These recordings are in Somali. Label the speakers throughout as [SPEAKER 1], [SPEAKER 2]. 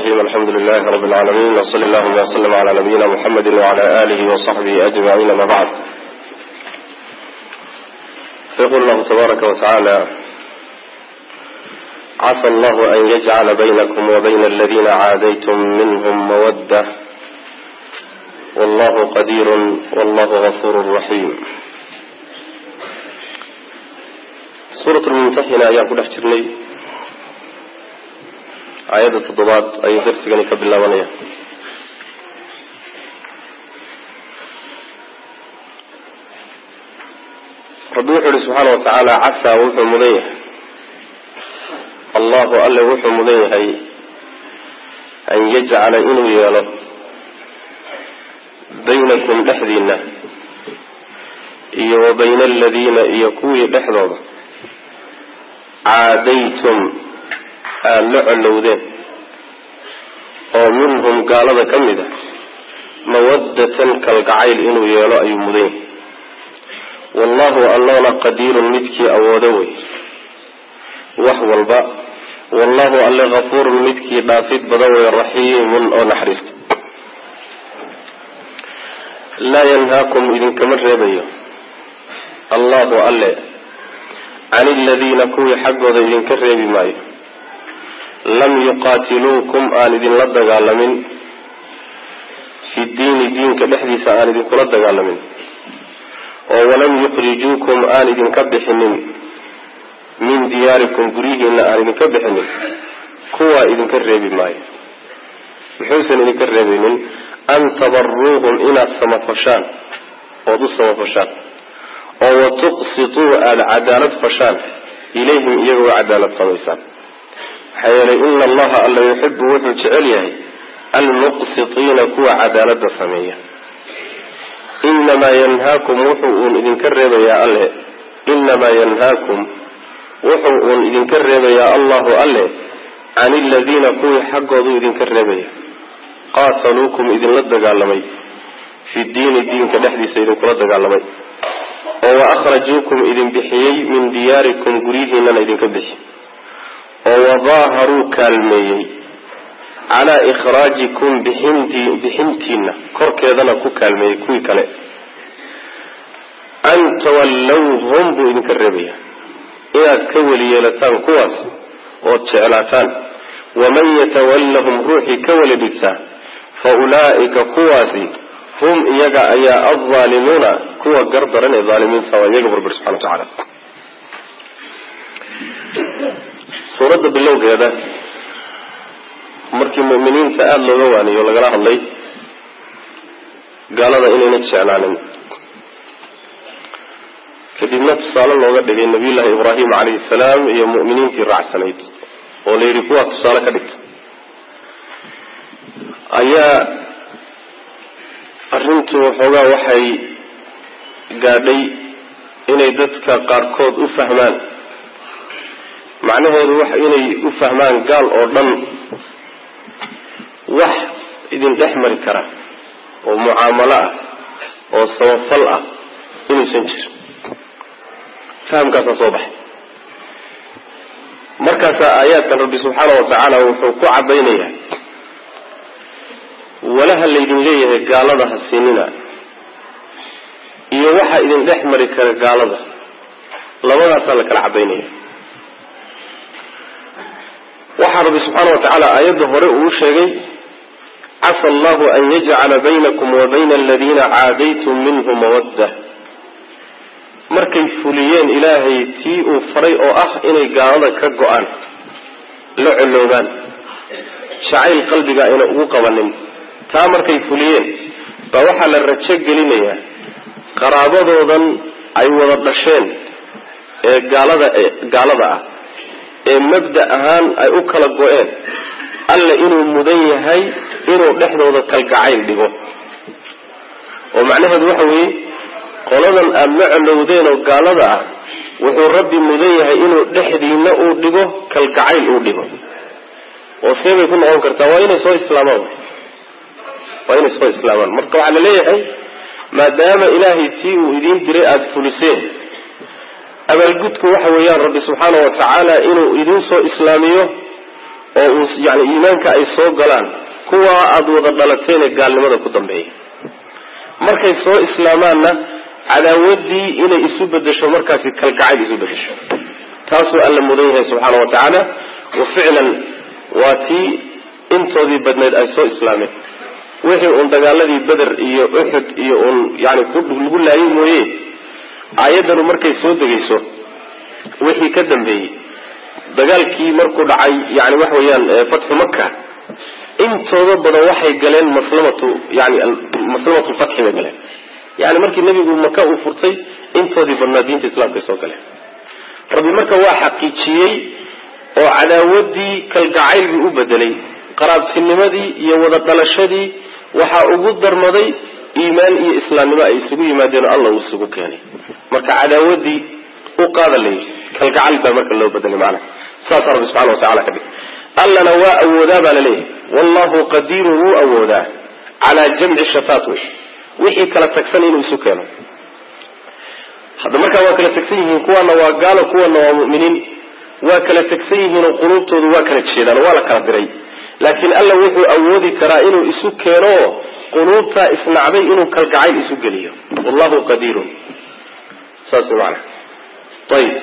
[SPEAKER 1] الرحيم الحمد لله رب العالمين وصلى اللهم وسلم على نبينا محمد وعلى آله وصحبه أجمعين ما بعد يقول الله تبارك وتعالى عسى الله أن يجعل بينكم وبين الذين عاديتم منهم مودة والله قدير والله غفور رحيم suurat lmumtaxina ayaan ku dhex jirnay aayadda toddobaad ayuu darsigani ka bilaabanaya rabbi wuxuu ihi subxaana wa tacaala casaa wuxuu mudan yahay allahu alle wuxuu mudan yahay an yajcala inuu yeelo baynakum dhexdiina iyo wa bayna aladiina iyo kuwii dhexdooda caadaytum aada la collowdeen oo minhum gaalada ka mid a mawaddatan kalgacayl inuu yeelo ayuu mudan yahay wallahu allana qadiirun midkii awoodo wey wax walba wallahu alle kafuurun midkii dhaafid badan wey raxiimun oo naxariista laa yanhaakum idinkama reebayo allahu alle can iladiina kuwii xaggooda idinka reebi maayo lam yuqaatiluukum aan idinla dagaalamin fi diini diinka dhexdiisa aan idinkula dagaalamin oo walam yukhrijuukum aan idinka bixinin min diyaarikum guryihiina aan idinka bixinin kuwaa idinka reebi maayo muxuusan idinka reebaynin an tabaruuhum inaad samafashaan ood u samafashaan oo watuqsituu aada cadaalad fashaan ilayhim iyagoo cadaalad samaysaan maxaa yeelay ina allaha alla yuxibu wuxuu jecel yahay almuqsitiina kuwa cadaalada sameeya inamaa yanhaakum wuxuu uun idinka reebayaa alle inamaa yanhaakum wuxuu uun idinka reebayaa allahu alle can iladiina kuwii xaggooduu idinka reebaya qaataluukum idinla dagaalamay fi diini diinka dhexdiisa idinkula dagaalamay oo wa akhrajuukum idin bixiyey min diyaarikum guryihiinana idinka bixi oo wadaaharuu kaalmeeyey calaa ikhraajikum bixinti bixintiina korkeedana ku kaalmeeyey kuwii kale an tawallawhum buu idinka reebaya inaad ka weli yeelataan kuwaas ood jeclaataan waman yatawallahum ruuxii ka weli dhigtaa fa ulaa'ika kuwaasi hum iyaga ayaa alzaalimuuna kuwa gardaran ee aalimiinta waa iyaga burbir subxana watacaala suuradda bilowgeeda markii mu'miniinta aada looga waaniyo lagala hadlay gaalada inayna jeclaanin kadibna tusaale looga dhigay nabiyullaahi ibraahim calayhi salaam iyo mu'miniintii raacsanayd oo la yidhi kuwaa tusaale ka dhigta ayaa arrintu waxoogaa waxay gaadhay inay dadka qaarkood u fahmaan macnaheedu wax inay u fahmaan gaal oo dhan wax idin dhex mari kara oo mucaamalo ah oo samafal ah inuusan jirin fahamkaasaa soo baxay markaasaa aayaadkan rabbi subxaana wa tacaala wuxuu ku cadaynayaa walaha laydin leeyahay gaalada ha siinina iyo waxa idin dhex mari kara gaalada labadaasaa la kala cadaynaya waxaa rabbi subxaana wa tacaala aayadda hore uu sheegay casa allahu an yajcala baynakum wa bayna aladiina caadaytum minhu mawadda markay fuliyeen ilaahay tii uu faray oo ah inay gaalada ka go-aan la colloobaan jacayl qalbiga ayna ugu qabanin taa markay fuliyeen baa waxaa la rajo gelinayaa qaraabadoodan ay wada dhasheen ee gaalada gaalada ah ee mabda ahaan ay u kala go-een alle inuu mudan yahay inuu dhexdooda kalgacayl dhigo oo macnaheedu waxa weeye qoladan aada la colowdeen oo gaalada ah wuxuu rabbi mudan yahay inuu dhexdiina uu dhigo kalgacayl uu dhigo oo see bay ku noqon kartaa waa inay soo islaamaan waa inay soo islaamaan marka waxaa la leeyahay maadaama ilaahay tii uu idiin diray aada fuliseen abaalgudku waxa weeyaan rabbi subxaana wa tacaala inuu idiin soo islaamiyo oo uu yani iimaanka ay soo galaan kuwaa aada wada dhalateene gaalnimada ku dambeeya markay soo islaamaanna cadaawadii inay isu bedesho markaasi kalgacayl isu bedesho taasuu alla mudan yahay subxaana wa tacaala wa ficlan waa tii intoodii badneyd ay soo islaameen wixii uun dagaaladii beder iyo uxud iyo uun yani lagu laayay mooye aayaddanu markay soo degayso wixii ka dambeeyey dagaalkii markuu dhacay yani waxa weeyaan fatxu maka intooda badan waxay galeen maslamatu yani maslamatu lfatxi bay galeen yani markii nebigu maka uu furtay intoodii badnaa diinta islaamka ay soo galeen rabbi marka waa xaqiijiyey oo cadaawadii kalgacaylbii u bedelay qaraabtinimadii iyo wada dhalashadii waxaa ugu darmaday iimaan iyo islaamnimo ay isugu yimaadeen oo alla uu isugu keenay marka cadaawadii u qaada layidhi kalgacal baa marka loo bedelay maana saasaa rabbi subxana wa tacala ka dhig allana waa awoodaa baa laleeyahay wallahu qadiirun wuu awoodaa calaa jamci shataat wey wixii kala tagsan inuu isu keeno hadda markaa waa kala tagsan yihiin kuwana waa gaalo kuwana waa mu'miniin waa kala tagsan yihiin oo quluubtoodu waa kala jeedaan waa la kala diray laakiin alla wuxuu awoodi karaa inuu isu keeno quluubtaa isnacday inuu kalgacayl isu geliyo wallahu qadiirun saas maana ayib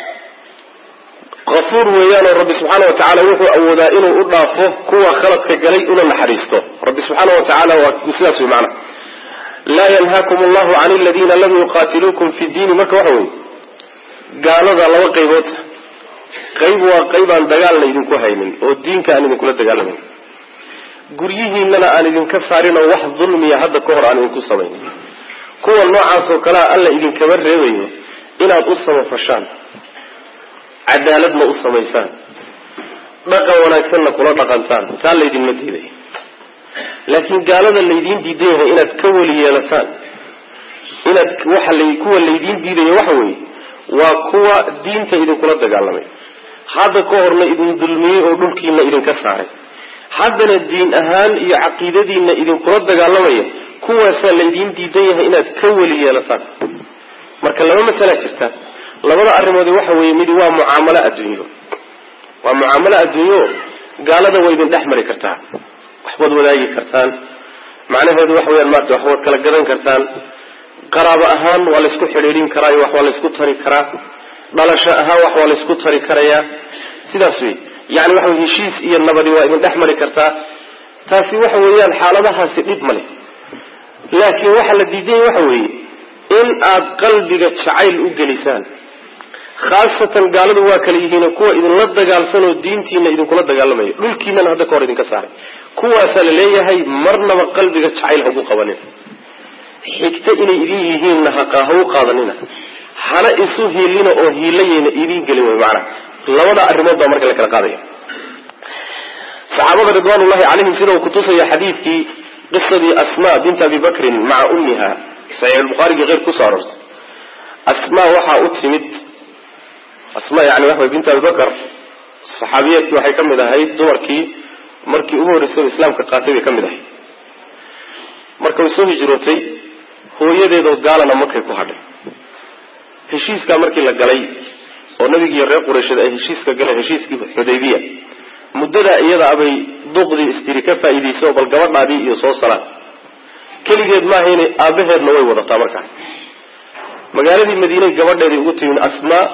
[SPEAKER 1] afuur weeyaanoo rabbi subxaana wa tacaala wuxuu awoodaa inuu u dhaafo kuwa khaladka galay una naxariisto rabbi subxaana wa tacaala waa sidaas wey maana laa yanhaakum allahu can aladiina lam yuqaatiluukum fi diini marka waxa wey gaalada laba qaybood qayb waa qayb aan dagaal laydinku haynin oo diinka aan idinkula dagaalamayn guryihiinana aan idinka saarin oo wax dulmiya hadda ka hor aan idinku samaynin kuwa noocaas oo kalea alla idinkama reebayo inaad u samafashaan cadaaladna u samaysaan dhaqan wanaagsanna kula dhaqantaan taa laydinma diiday laakiin gaalada laydiin diidan yahay inaad ka weli yeelataan inaad waxa la kuwa laydiin diidaya waxa weeye waa kuwa diinta idinkula dagaalamay hadda ka horna idin dulmiyey oo dhulkiina idinka saaray haddana diin ahaan iyo caqiidadiina idinkula dagaalamaya kuwaasaa laydiin diidan yahay inaad ka weli yeelataan marka laba masalaa jirta labada arrimoodi waxa weeye midi waa mucaamalo adduunyo waa mucaamalo adduunyo gaalada waa idin dhex mari kartaa waxbaad wadaagi kartaan macnaheedu waxa weyaan maarata waxbaad kala gadan kartaan qaraabo ahaan waa laysku xidhiidhin karaa iyo wax waa laysku tari karaa dhalasho ahaan wax waa laysku tari karayaa sidaas wey yani waxa wey heshiis iyo nabadi waa idin dhex mari kartaa taasi waxa weeyaan xaaladahaasi dhib ma leh laakiin waxa la diidanya waxa weeye in aad qalbiga jacayl u gelisaan khaasatan gaaladu waa kala yihiin kuwa idinla dagaalsan oo diintiina idinkula dagaalamaya dhulkiinana hadda kahor idinka saaray kuwaasaa la leeyahay marnaba qalbiga jacayl hagu qabanin xigta inay idin yihiinna ha u qaadanina hana isu hiilina oo hiilayayna idin gelin wey maanaa labada arrimood baa marka la kala qaadaya saxaabada ridwaanullahi calayhim sida uu kutusaya xadiidkii qisadii asma bint abi bakrin maca ummiha saxiixulbukhaarigii keyrk kusoo aroortay asma waxaa u timid asma yani waxa bint abi bakr saxaabiyeedkii waxay ka mid ahayd dumarkii markii ugu horreysay islaamka qaatay bay ka mid ahayd marka way soo hijrootay hooyadeedoo gaalana makay ku hadhay heshiiskaa markii la galay oo nabigiiyo reer qureysheed ay heshiiska galeen heshiiskii xudaybiya muddadaa iyada abay duqdii istiri ka faa'iidaysa oo bal gabadhaadii iyo soo salaan keligeed maahayna aabaheedna way wadataa markaas magaaladii madiinay gabadheedii ugu timin asmaa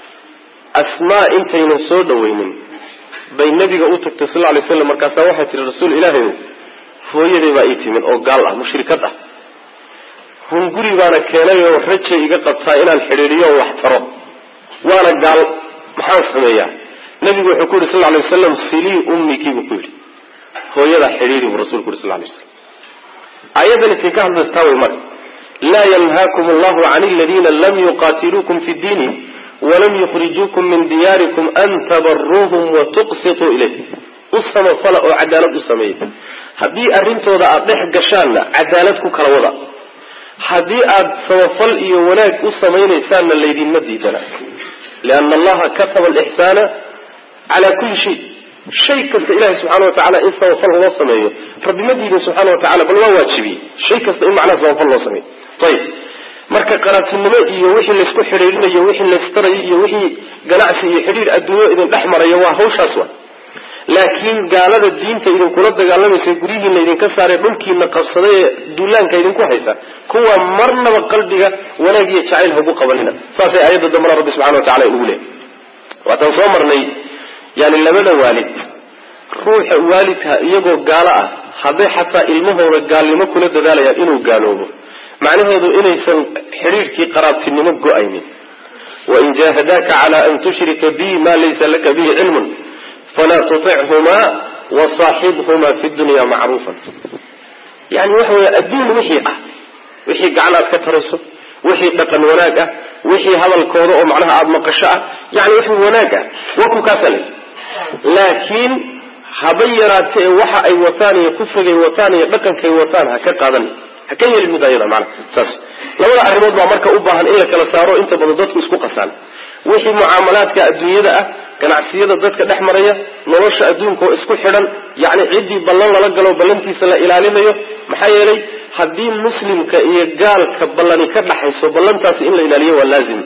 [SPEAKER 1] asmaa intaynan soo dhawaynin bay nabiga u tagtay sal lay slam markaasaa waxay tihi rasuul ilaahayow hooyaday baa ii timid oo gaal ah mushrikad ah hunguri baana keenay oo rajay iga qabtaa inaan xidhiidiyo oo wax taro waana gaal maxaan sameeyaa nabigu wuxuu ku yidhi sal lay wasalam silii ummikii buu ku yidhi hooyadaa xidhiidi buu rasulku yidhi sal lay waslam aayaddan itin ka hadlaystaa way marka laa yanhaakum allahu can aladiina lam yuqaatiluukum fi diini walam yukhrijuukum min diyaarikum an tabaruuhum wa tuqsituu ilayh u samafala oo cadaalad u sameeya haddii arrintooda aada dhex gashaanna cadaalad ku kala wada haddii aada samafal iyo wanaag u samaynaysaanna laydinma diidana liana allaha kataba alixsaana calaa kulli shay shay kasta ilahay subxana wa tacala in samafal loo sameeyo rabbi ma diidin subxana wa tacala bal waa waajibiyey shay kasta in macnaha samafal loo sameeyo ayib marka qaraabtinimo iyo wixii laysku xidhiirinayo wixii laystarayo iyo wixii ganacsi iyo xidhiir adduunyo idin dhex marayo waa hawshaas wa laakiin gaalada diinta idinkula dagaalamaysa guryihiina idinka saaree dhulkiina qabsaday ee duulaanka idinku haysa kuwa marnaba qalbiga wanaag iyo jacayl hagu qabanina saasay aayadda dambana rabbi subxana wa tacala inugu leehay waataan soo marnay yani labada waalid ruuxa waalidka iyagoo gaalo ah hadday xataa ilmahooda gaalnimo kula dadaalayaan inuu gaaloobo macnaheedu inaysan xidhiirkii qaraabtinimo go-aynin wain jahadaaka cala an tushrika bi ma laysa laka bihi cilmun falaa tutichumaa wasaaxibhumaa fi dunya macruufan yani waxa wey adduun wixii ah wixii gacan aad ka tarayso wixii dhaqan wanaag ah wixii hadalkooda oo macnaha aada maqasho ah yani wixii wanaag ah waa ku kaasale laakiin haba yaraate ee waxa ay wataan iyo kufrigay wataan iyo dhaqankay wataan ha ka qaadan ha ka yeelin mid ayada mana saas labada arrimood baa marka u baahan in la kala saaro inta badan dadku isku qasaan wixii mucaamalaadka adduunyada ah ganacsiyada dadka dhex maraya nolosha adduunka oo isku xidhan yacni ciddii ballan lala galo ballantiisa la ilaalinayo maxaa yeelay haddii muslimka iyo gaalka ballani ka dhaxayso ballantaasi in la ilaaliyo waa laazim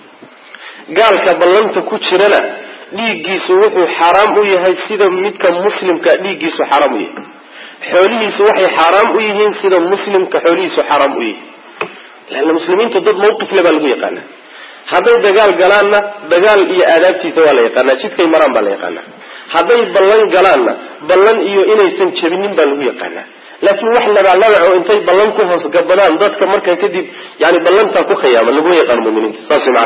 [SPEAKER 1] gaalka ballanta ku jirana dhiiggiisu wuxuu xaaraam u yahay sida midka muslimka dhiiggiisu xaaraam u yahay xoolihiisu waxay xaaraam u yihiin sida muslimka xoolihiisu xaaraam u yihiin leanna muslimiintu dad mawqifle baa lagu yaqaana hadday dagaal galaanna dagaal iyo aadaabtiisa waa la yaqaanaa jidkay maraan baa la yaqaanaa hadday ballan galaanna ballan iyo inaysan jebinin baa lagu yaqaanaa laakiin wax labalabac oo intay ballan ku hoos gabadaan dadka markaa kadib yani ballantaa ku khiyaama laguma yaqaano muminiinta saas man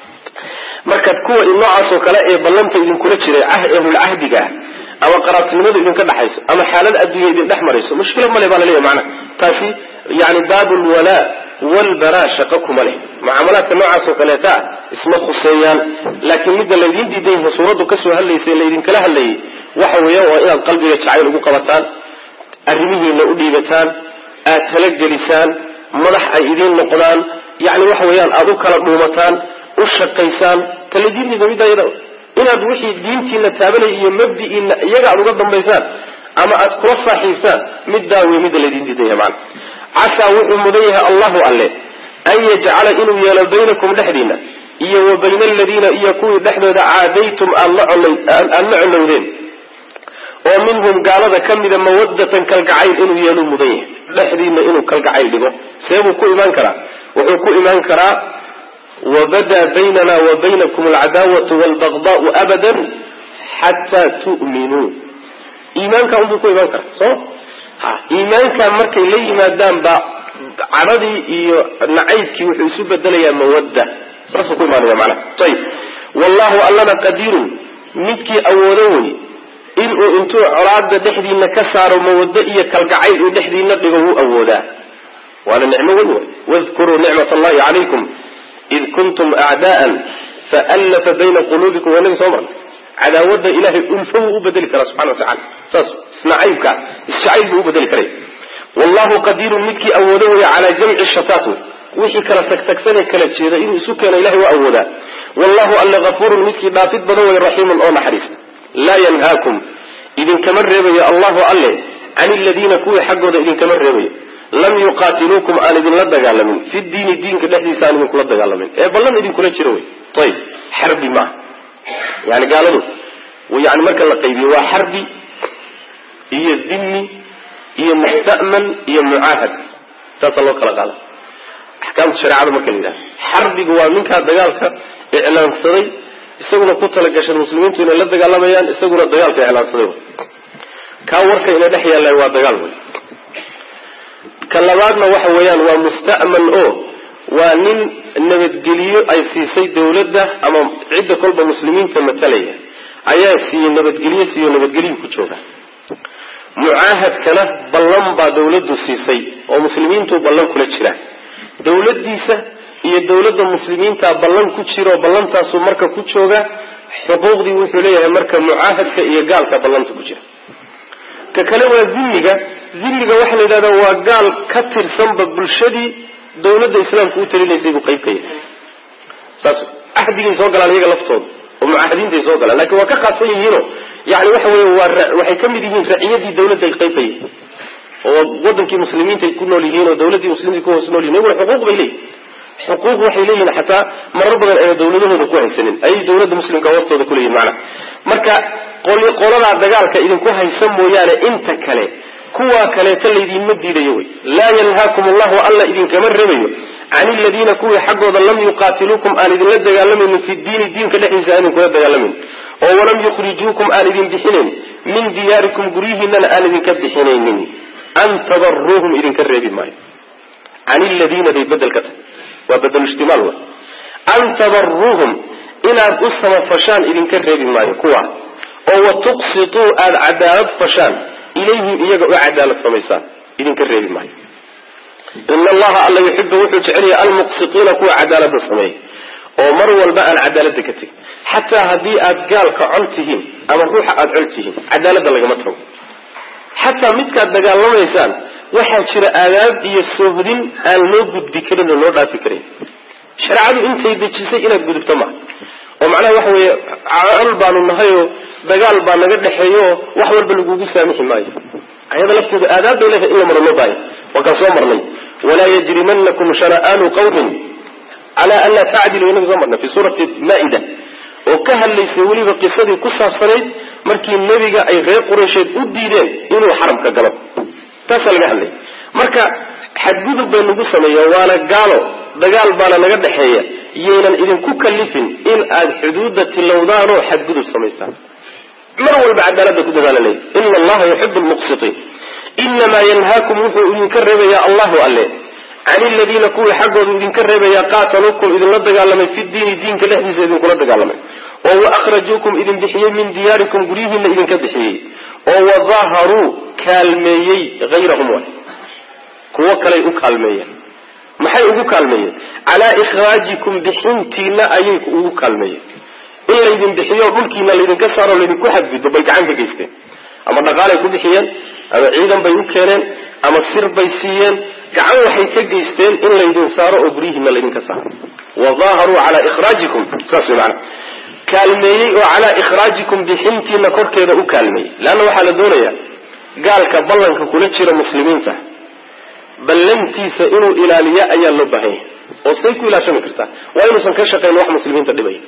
[SPEAKER 1] marka kuwa noocaasoo kale ee ballanta idinkula jiray ahlulcahdiga ah ama qaraabtinimadu idinka dhaxayso ama xaalad adduunya idin dhex marayso mushkila male baa laleeyahy maana taasi yani baabu lwalaa walbaraa shaqo kuma leh mucaamalaadka noocaasoo kaleeta ah isma khuseeyaan laakiin midda laydin diidan yahay suuraddu kasoo hadlaysay laydinkala hadlayay waxa weeyaan waa inaad qalbiga jacayl ugu qabataan arrimihiina u dhiibataan aad talagelisaan madax ay idiin noqdaan yani waxa weeyaan aad u kala dhuumataan u shaqaysaan taladiintiisa midda iyada inaad wixii diintiina taabanay iyo mabdi'iina iyaga aad uga dambaysaan ama aad kula saaxiibtaan middaa wey midda laydin diidan yahay macana casaa wuxuu mudan yahay allahu alle an yajcala inuu yeelo baynakum dhexdiina iyo wa bayna aladiina iyo kuwii dhexdooda caadaytum aad la colowdeen oo minhum gaalada ka mida mawadatan kalgacayl inuu yeeluu mudan yahay dhexdiina inuu kalgacayl dhigo seebuu ku imaan karaa wuxuu ku imaan karaa wabadaa baynana wa baynakum alcadaawatu walbagdaau abadan xataa tu'minuu iimaanka unbuu ku imaan karaa soo ha iimaanka markay la yimaadaan ba cadhadii iyo nacaybkii wuxuu isu bedelayaa mawadda saasuu ku imaanaya macnaha ayib wallahu allana qadiirun midkii awoodo wey inuu intuu colaada dhexdiina ka saaro mawaddo iyo kalgacayl uu dhexdiina dhigo wuu awoodaa waana nicmo weyn wey wadkuruu nicmat allahi calaykum id kuntum acdaa'an faallafa bayna quluubikum waa nagi soo marna cadaawadda ilahay ulfo wuu u bedeli karaa subxana watacala saas isnacaybka isjacayl buu u bedeli karay wallahu qadiirun midkii awoodo weeye calaa jamci shataat wey wixii kala tagtagsanee kala jeeda inuu isu keeno ilahay waa awoodaa wallahu alle hafuurun midkii dhaafid badan wey raxiimun oo naxariista laa yanhaakum idinkama reebayo allahu alle can iladiina kuwii xaggooda idinkama reebayo lam yuqaatiluukum aan idinla dagaalamin fi diini diinka dhexdiisa aan idinkula dagaalamin ee ballan idinkula jiro wey ayib xarbi maaha yani gaaladu yani marka la qaybiyo waa xarbi iyo dhimmi iyo musta'man iyo mucaahad saasa loo kala qaada axkaamta shareecada marka la yidhaha xarbigu waa ninkaa dagaalka iclaansaday isaguna ku talagashan muslimiintu inay la dagaalamayaan isaguna dagaalka iclaansaday kaa warka ina dhex yaalla waa dagaal wey ka labaadna waxa weeyaan waa musta'man oo waa nin nabadgeliyo ay siisay dawladda ama cidda kolba muslimiinta matalaya ayaa siiyey nabadgelyo siiyo nabadgelyu ku jooga mucaahadkana ballan baa dawladdu siisay oo muslimiintu ballan kula jira dawladdiisa iyo dawladda muslimiinta ballan ku jiro ballantaasu marka ku jooga xuquuqdii wuxuu leeyahay marka mucaahadka iyo gaalka ballanta ku jira ka kale waa zilliga zilliga waxaa la yidhahdaa waa gaal ka tirsanba bulshadii dawladda islaamka u talinaysay buu qayb ka yahay saas axdigay soo galaan iyaga laftooda oo mucaahadiintay soo galaan lakin waa ka qaadsan yihiino yani waxa wey waa waxay ka mid yihiin raciyadii dawladda ay qayb ka yihiin oo wadankii muslimiintaay ku nool yihiin oo dawladdii muslimiinta ku hoos nool yihin iyaguna xuquuq bay leeyihin xuquuq waxay leeyihin xataa marar badan ayna dawladahooda ku haysanin ayay dawladda muslimka hoostooda kuleeyihin macnaha marka qoladaa dagaalka idinku haysa mooyaane inta kale kuwaa kaleeta laydinma diidayo wey laa yanhaakum allahu alla idinkama rebayo can iladiina kuwii xaggooda lam yuqaatiluukum aan idinla dagaalamaynin fi diini diinka dhexdiisa aan idinkula dagaalamaynin oo walam yukhrijuukum aan idin bixinayn min diyaarikum guryihiinana aan idinka bixinaynin an tadaruuhum idinka reebi maayo can iladiina bay bedel ka tahay waa bedelushtimaal w an tadaruuhum inaad u samafashaan idinka reebi maayo kuwa oo wa tuqsituu aada cadaalad fashaan ilayhim iyaga u cadaalad samaysaan idinka reebi maayo ina allaha alla yuxibu wuxuu jecelaya almuqsitiina kuwa cadaalada sameeya oo mar walba aan cadaalada ka tegin xataa haddii aad gaalka col tihiin ama ruuxa aada col tihiin cadaalada lagama tago xataa midkaad dagaalamaysaan waxaa jira aadaab iyo soohodin aan loo gudbi karin oo loo dhaafi karin shareecadu intay dejisay inaad gudubto ma oo macnaha waxa weeye col baanu nahayoo dagaal baa naga dhexeeyooo wax walba lagugu saamixi maayo ayada lafteedu aadaab bay leedahay in la maro loo baahaya waa kaan soo marnay walaa yajrimanakum shana'aanu qawmin calaa an laa tacdilu inagu soo marnay fi suurati maa-ida oo ka hadlaysay weliba qisadii ku saabsanayd markii nebiga ay reer quraysheed u diideen inuu xaramka galo taasaa laga hadlaya marka xadgudub bay nagu sameeya waana gaalo dagaal baana naga dhexeeya yaynan idinku kalifin in aad xuduudda tilowdaanoo xadgudub samaysaan mar walba cadaalada ku dadaala leey ina allaha yuxibu lmuqsitiin inamaa yanhaakum wuxuu idinka reebayaa allahu alle can iladiina kuwii xaggoodu idinka reebayaa qaataluukum idinla dagaalamay fi diini diinka dhexdiisa idinkula dagaalamay oo wa akhrajuukum idin bixiyey min diyaarikum guryihiina idinka bixiyey oo wadaharuu kaalmeeyey hayrahum wa kuwo kaley u kaalmeeyeen maxay ugu kaalmeeyeen calaa ikhraajikum bixintiina ayay ugu kaalmeeyeen in laydin bixiyo dhulkiina laydinka saaro laydinku xadgudbo bay gacan ka geysteen ama dhaqaalay ku bixiyeen ama ciidan bay u keeneen ama sir bay siiyeen gacan waxay ka geysteen in laydin saaro oo guryihiina laydinka saaro wadaaharuu calaa ikhraajikum saas way macana kaalmeeyey oo calaa ikhraajikum bixintiina korkeeda u kaalmeeyey leanna waxaa la doonayaa gaalka ballanka kula jira muslimiinta ballantiisa inuu ilaaliyo ayaa loo baahan yahay oo say ku ilaashami kartaa waa inuusan ka shaqayn wax muslimiinta dhibaya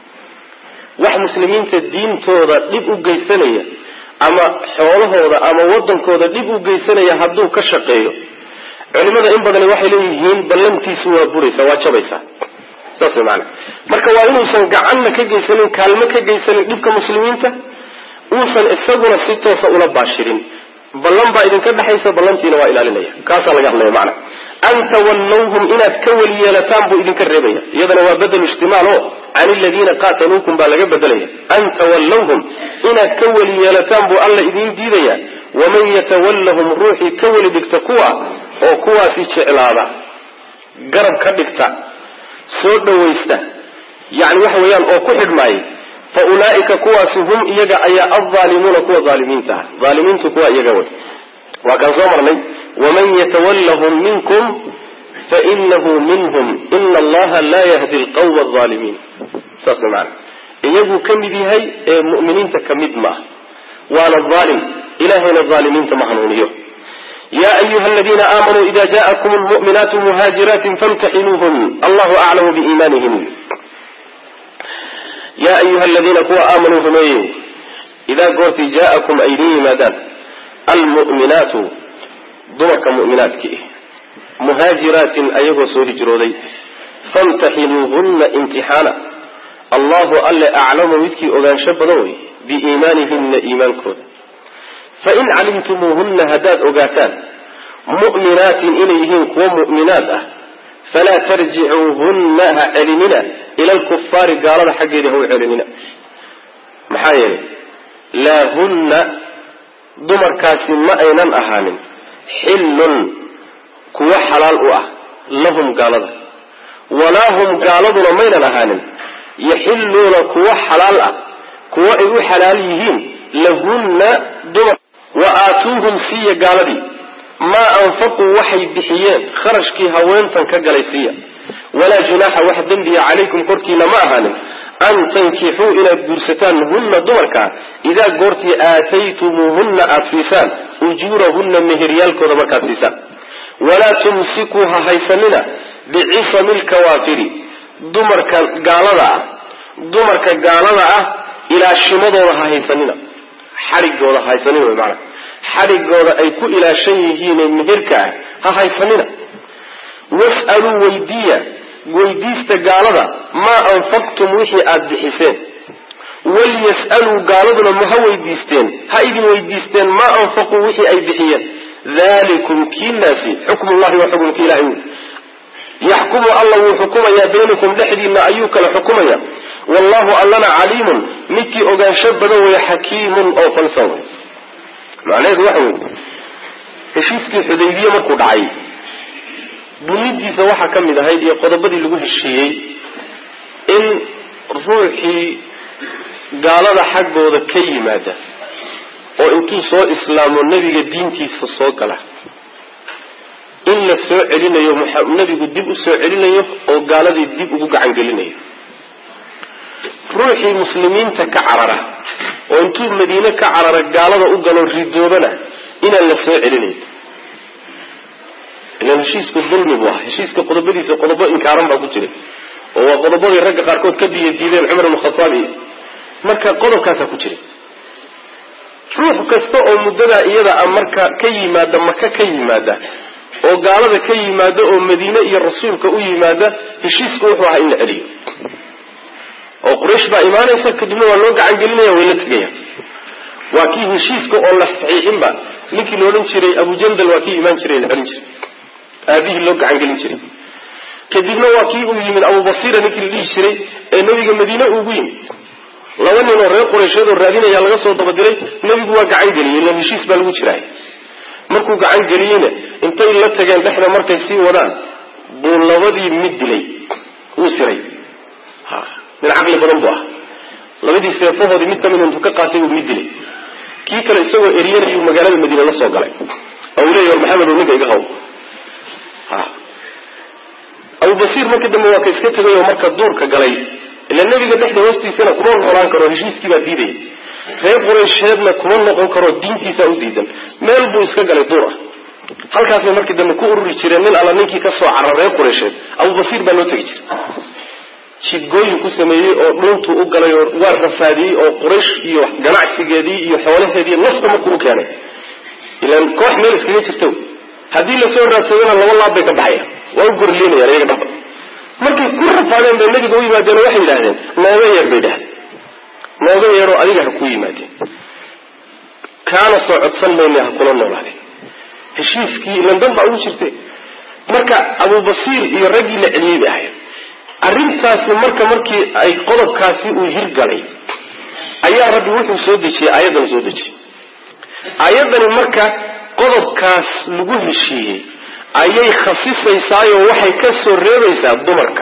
[SPEAKER 1] wax muslimiinta diintooda dhib u geysanaya ama xoolahooda ama wadankooda dhib u geysanaya hadduu ka shaqeeyo culimada in badani waxay leeyihiin ballantiisu waa buraysa waa jabaysaa saas way maana marka waa inuusan gacanna ka geysanin kaalmo ka geysanin dhibka muslimiinta uusan isaguna si toosa ula baashirin ballan baa idinka dhexaysa ballantiina waa ilaalinaya kaasaa laga hadlaya macana an tawallawhum inaad ka weli yeelataan buu idinka reebaya iyadana waa bedel ijtimaal o can iladiina qaataluukum baa laga bedelaya an tawallawhum inaad ka weli yeelataan buu alla idiin diidaya waman yatawallahum ruuxii ka weli dhigta kuwa oo kuwaasi jeclaada garab ka dhigta soo dhawaysta yani waxa weeyaan oo ku xidhmaayay fa ulaa'ika kuwaasi hum iyaga ayaa alzaalimuuna kuwa aalimiinta ah aalimiintu kuwa iyaga wey waa kaan soo marnay waman yatawallahum minkum fainahu minhum ina allaha laa yahdi lqawma alaalimiin saas way maana iyaguu ka mid yahay ee mu'miniinta ka mid maaha waana aalim ilahayna aalimiinta ma hanuuniyo ya ayuha aladiina aamanuu ida ja'akum lmu'minaatu muhaajiraatin famtaxinuuhun allahu aclamu biiimaanihin ya ayuha aladiina kuwa aamanuu rumeeyey idaa goortii jaa'akum ay idin yimaadaan almu'minaatu dumarka mu'minaadkii muhaajiraatin ayagoo soo hijrooday famtaxinuuhunna imtixaana allahu alle aclamu midkii ogaansho badan wey biiimaanihinna iimaankooda fain calimtumuuhunna haddaad ogaataan mu'minaatin inay yihiin kuwo mu'minaad ah falaa tarjicuuhunna ha celinina ila alkufaari gaalada xaggeeda ha u celinina maxaa yeelay laa hunna dumarkaasi ma aynan ahaanin xillun kuwo xalaal u ah lahum gaalada walaa hum gaaladuna maynan ahaanin yaxilluuna kuwo xalaal ah kuwo ay u xalaal yihiin lahunna dumar wa aatuuhum siiya gaaladii maa anfaquu waxay bixiyeen kharashkii haweentan ka galay siiya walaa junaaxa wax dembiya calaykum korkiina ma ahaanin an tankixuu inaad guursataan hunna dumarkaa idaa goortii aataytumuuhunna aada siisaan ujuurahunna meheryaalkooda markaad siisaan walaa tumsikuu ha haysanina bicisami lkawaafiri dumarka gaalada ah dumarka gaalada ah ilaashimadooda ha haysanina xadhigooda ha haysanina wy maanaa xadhigooda ay ku ilaashan yihiinee meherka ah ha haysanina was'aluu weydiiya weydiista gaalada maa anfaqtum wixii aada bixiseen walyas'aluu gaaladuna ma ha weydiisteen ha idin weydiisteen maa anfaquu wixii ay bixiyeen dalikum kiinaasi xukm llahi waa xukumka ilahay wy yaxkumu alla wuu xukumayaa baynakum dhexdiinna ayuu kala xukumaya wallahu allana caliimun midkii ogaansho badan wey xakiimun oo falsan wey macnaheedu waxa wey heshiiskii xudaybiye markuu dhacay bunidiisa waxaa ka mid ahayd iyo qodobadii lagu heshiiyey in ruuxii gaalada xaggooda ka yimaada oo intuu soo islaamo nebiga diintiisa soo gala in la soo celinayo nebigu dib u soo celinayo oo gaaladii dib ugu gacan gelinayo ruuxii muslimiinta ka carara oo intuu madiine ka carara gaalada u galo ridoobana inaan la soo celinayn ilan heshiisku dulmi buu ah heshiiska qodobadiisa qodobo inkaaran baa ku jiray oo waa qodobadii ragga qaarkood ka diya diideen cumar ibn khataab iyo marka qodobkaasaa ku jiray ruux kasta oo muddadaa iyada a marka ka yimaada maka ka yimaada oo gaalada ka yimaada oo madiine iyo rasuulka u yimaada heshiisku wuxuu ahaa in la celiyo oo quraysh baa imaanaysa kadibna waa loo gacan gelinaya way la tegaya waa kii heshiiska oo la saxiixinba ninkii la odhan jiray abujandal waa kii imaan jiray la celin jiray aabihii loo gacan gelin jiray kadibna waa kii uu yimid abubasira ninkii la dhihi jiray ee nebiga madiine ugu yimid laba nin oo reer quraysheed oo raadinaya laga soo dabadiray nebigu waa gacan geliyey ilan heshiis baa lagu jiraay markuu gacan geliyeyna intay la tageen dhexda markay sii wadaan buu labadii mid dilay wuu siray nin caqli badan buu ah labadii seefahoodii mid kamid intuu ka qaatay buu mid dilay kii kale isagoo eryanayuu magaalada madiine la soo galay oo uu leeya war maxamed ninka iga haw abubasiir markii dambe waa ka iska tegay oo marka duurka galay ila nebiga dhexda hoostiisana kuma noolaan karo heshiiskii baa diidaya reer quraysheedna kuma noqon karo diintiisaa u diidan meel buu iska galay duur ah halkaasay markii dambe ku ururi jireen nin alla ninkii ka soo cara reer quraysheed abubasiir baa loo tegi jiray jidgooyin ku sameeyey oo dhuuntuu u galay oo waa rafaadiyey oo quraysh iyo ganacsigeedii iyo xoolaheedii nafta markuu u keenay ilan koox meel iskaga jirto haddii lasoo raadsadana laba laab bay ka baxaya waa u gorliinayaan iyaga dhaba markay ku rafaadeen bay nabiga u yimaadeen waxay yidhahdeen nooga yeer bay dhahdeen nooga yeeroo adiga ha kuu yimaadeen kaana soo codsan mayna ha kula noolaadeen heshiiskii landan baa ugu jirte marka abubasiir iyo raggii la celiyey bay ahayd arrintaasi marka markii ay qodobkaasi uu hirgalay ayaa rabbi wuxuu soo dejiyey aayaddana soo dejiyey aayaddani marka qodobkaas lagu heshiiyey ayay khasisaysaayoo waxay ka soo reebaysaa dumarka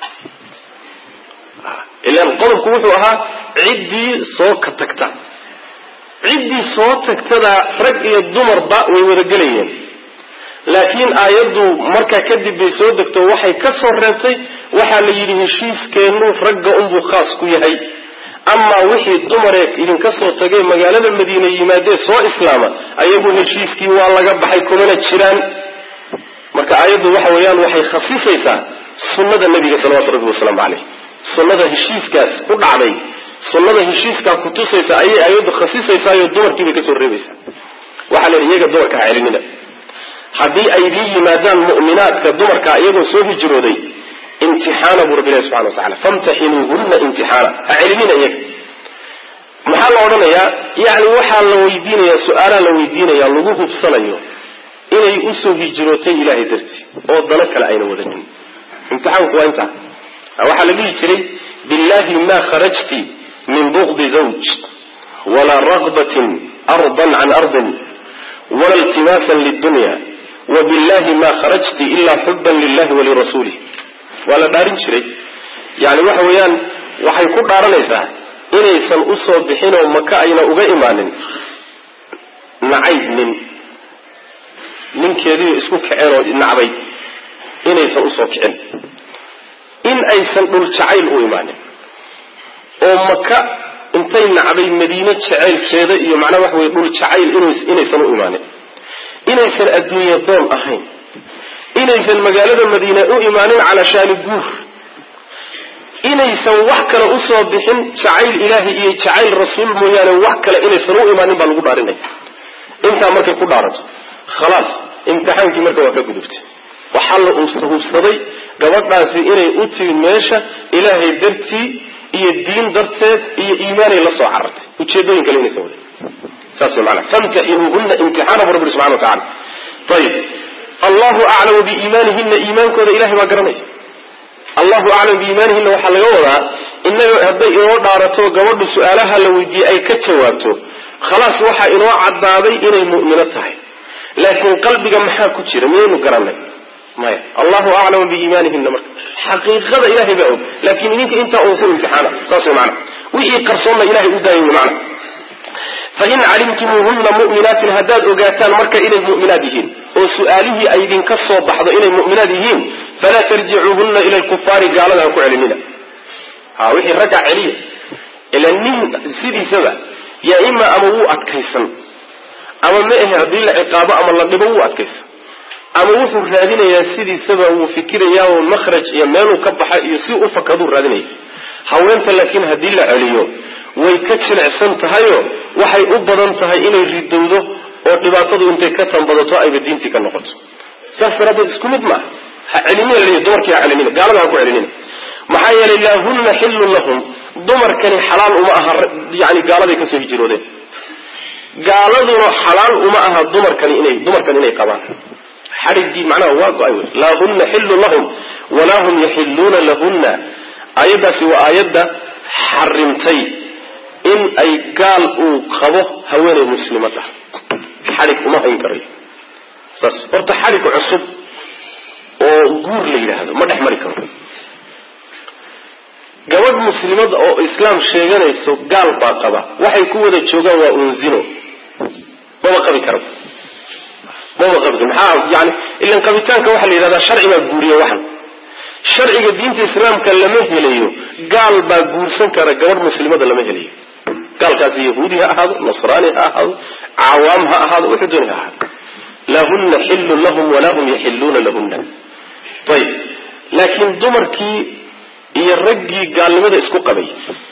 [SPEAKER 1] ilaan qodobku wuxuu ahaa ciddii soo ka tagta ciddii soo tagtada rag iyo dumarba way wada gelayeen laakiin aayaddu markaa kadib bay soo degto waxay ka soo reebtay waxaa la yidhi heshiiskeennu ragga unbuu khaas ku yahay amaa wixii dumaree idinka soo tagay magaalada madiine yimaadee soo islaama ayagu heshiiskii waa laga baxay kumana jiraan marka aayaddu waxa weeyaan waxay khasisaysaa sunnada nebiga salawatu rabbi wasalaamu caleyh sunnada heshiiskaas ku dhacday sunnada heshiiskaa kutusaysa ayay aayaddu khasisaysaayo dumarkii bay kasoo reebaysaa waxaa la yidhi iyaga dumarka ha celinina haddii ay idiin yimaadaan mu'minaadka dumarka iyagoo soo hijrooday imtixaana buu rabbi ilahi subxana wa tacala famtaxinuuhunna imtixaana ha celinina iyaga maxaa la odhanayaa yacni waxaa la weydiinayaa su-aalaa la weydiinaya lagu hubsanayo inay usoo hijrootay ilahay dartii oo dano kale ayna wadanin imtixaanku waa intaa waxaa la dhihi jiray billahi ma kharajti min bugdi zawj walaa ragbatin ardan can ardin wala iltimaasan lidunya wabillahi ma kharajti ila xuban lilahi walirasuulih waa la dhaarin jiray yani waxa weeyaan waxay ku dhaaranaysaa inaysan usoo bixin oo maka ayna uga imaanin nacayb nin ninkeediio isku kaceen oo nacday inaysan usoo kicin in aysan dhul jacayl u imaanin oo maka intay nacday madiine jacaylkeeda iyo macnaa waxa weye dhul jacayl inaysan u imaanin inaysan adduunye doon ahayn inaysan magaalada madiine u imaanin cala shaani guur inaysan wax kale usoo bixin jacayl ilaahi iyo jacayl rasuul mooyaane wax kale inaysan u imaanin baa lagu dhaarinaya intaa markay ku dhaarato khalaas imtixaankii marka waa ka gudubtay waxaa la hubsaday gabadhaasi inay u timid meesha ilaahay dartii iyo diin darteed iyo iimaanay la soo carartay ujeedooyin kale inaysan wadin saas way maanaa famtaxinuuhuna imtixaana bu rabbi subxana wa tacala ayib allahu aclamu biiimaanihina iimaankooda ilahay baa garanaya allahu aclamu biiimaanihina waxaa laga wadaa inaga hadday inoo dhaarato gabadhu su-aalaha la weydiiyey ay ka jawaabto khalaas waxaa inoo caddaaday inay mu'mino tahay laakiin qalbiga maxaa ku jira miyaynu garanay maya allahu aclamu biiimaanihina marka xaqiiqada ilahay baa og laakiin idinka intaa un ku imtixaana saas way maana wixii qarsoonna ilahay u daayay wy maana fain calimtumuuhuna mu'minaatin haddaad ogaataan marka inay mu'minaad yihiin oo su-aalihii ay idinka soo baxdo inay mu'minaad yihiin falaa tarjicuuhuna ila lkufaari gaalada ha ku celinina ha wixii raggaa celiya ila nin sidiisaba yaa ima ama wuu adkaysan ama ma ahe haddii la ciqaabo ama la dhibo wuu adkaysan ama wuxuu raadinayaa sidiisaba wuu fikirayaa oo makhraj iyo meeluu ka baxa iyo si u fakaduu raadinaya haweenta laakiin haddii la celiyo way ka jilicsan tahayoo waxay u badan tahay inay ridowdo oo dhibaatadu intay ka tanbadato ayba diintii ka noqoto saas daraaddeed isku mid maaha ha celinina l dumarkii ha celinina gaalada ha ku celinina maxaa yeelay laahunna xillun lahum dumarkani xalaal uma aha yani gaaladay kasoo hijiroodeen gaaladuna xalaal uma aha dumarkani inay dumarkan inay qabaan xadhiggii macnaha waa go-ay wey laahunna xillun lahum walaa hum yaxilluuna lahunna aayaddaasi waa aayadda xarimtay in ay gaal uu qabo haweenay muslimad ah xadhig uma hayn karayo saas horta xadhig cusub oo guur la yidhaahdo ma dhex mari karo gabadh muslimad oo islaam sheeganayso gaal baa qaba waxay ku wada joogaan waa unzino maba qabi karo maba qabi karo maxaa yani ilan qabitaanka waxaa la yidhahdaa sharci baa guuriya waxan sharciga diinta islaamka lama helayo gaal baa guursan kara gabadh muslimada lama helayo gaalkaasi yahuudi ha ahaado nasraani ha ahaado cawaam ha ahaado wuxuu dooni ha ahaado lahunna xillun lahum walaa hum yaxilluuna lahunna ayib laakiin dumarkii iyo raggii gaalnimada isku qabay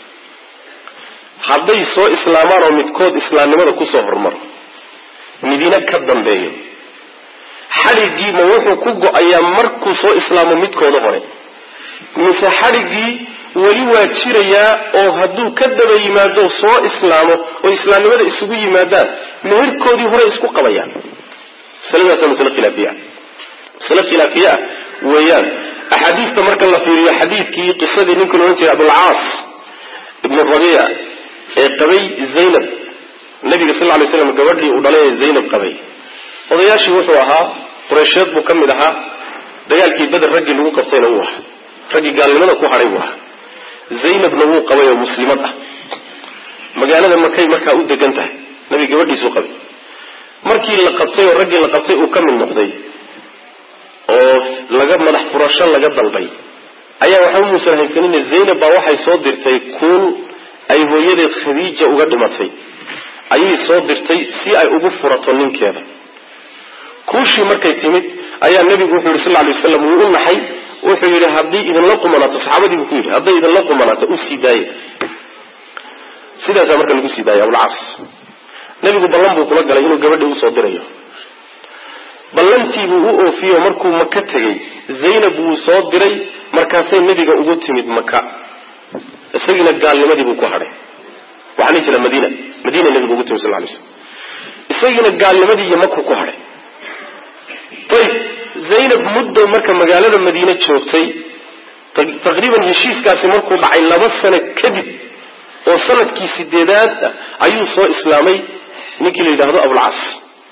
[SPEAKER 1] hadday soo islaamaan oo midkood islaamnimada kusoo hormaro midina ka dambeeyo xadhiggii ma wuxuu ku go-ayaa markuu soo islaamo midkooda hore mise xadhiggii weli waa jirayaa oo hadduu ka daba yimaado soo islaamo oo islaamnimada isugu yimaadaan meherkoodii hore isku qabayaan masaladaasa masale khilaafiya masale khilaafiye ah weeyaan axaadiista marka la fiiriyo xadiidkii qisadii ninka la odhan jiray abulcaas ibnu rabiica ee qabay zaynab nabiga sal lay slam gabadhii uu dhalay ee zaynab qabay odayaashii wuxuu ahaa qureysheed buu ka mid ahaa dagaalkii beder raggii lagu qabtayna wuu ahaa raggii gaalnimada ku hadhay buu ahaa zaynabna wuu qabay oo muslimad ah magaalada makay markaa u degan tahay nabi gabadhiisuu qabay markii la qabtay oo raggii la qabtay uu ka mid noqday oo laga madax furasho laga dalbay ayaa waxba muusan haysanine zaynab baa waxay soo dirtay kuul ay hooyadeed khadiija uga dhimatay ayay soo dirtay si ay ugu furato ninkeeda kuushii markay timid ayaa nebigu wuxuu yihi sal ly waslam wuu u naxay wuxuu yidhi haddii idinla qumanaato saxaabadii buu ku yidhi hadday idinla qumanaato u sii daaye sidaasaa marka lagu sii daayay abulcaas nebigu ballan buu kula galay inuu gabadhii usoo dirayo ballantiibuu u oofiyo markuu maka tegey zaynab wuu soo diray markaasay nebiga ugu timid maka isagiina gaalnimadii buu ku hadhay waxaa la jira madiina madiina nebiga ugu timid sal lay slam isagiina gaalnimadii iyo maku ku hadhay ayib zaynab muddo marka magaalada madiine joogtay taqriiban heshiiskaasi markuu dhacay laba sano kadib oo sanadkii sideedaad ayuu soo islaamay ninkii la yidhaahdo abulcas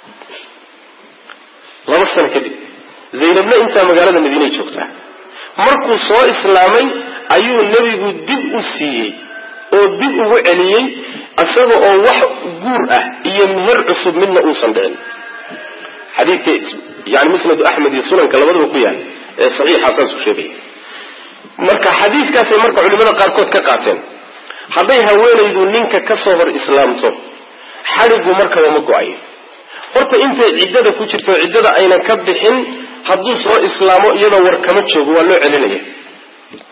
[SPEAKER 1] laba sano kadib zaynabna intaa magaalada madiinay joogtaa markuu soo islaamay ayuu nebigu dib u siiyey oo dib ugu celiyey isaga oo wax guur ah iyo meher cusub midna uusan dhicin xadiidka yani musnadu axmed iyo sunanka labadaba ku yaal ee saxiixa saasuu sheegaya marka xadiidkaasay marka culimada qaarkood ka qaateen hadday haweenaydu ninka ka soo hor islaamto xadhigu markaba ma go-ayo horta intay ciddada ku jirto ciddada aynan ka bixin hadduu soo islaamo iyadoo war kama joogo waa loo celinaya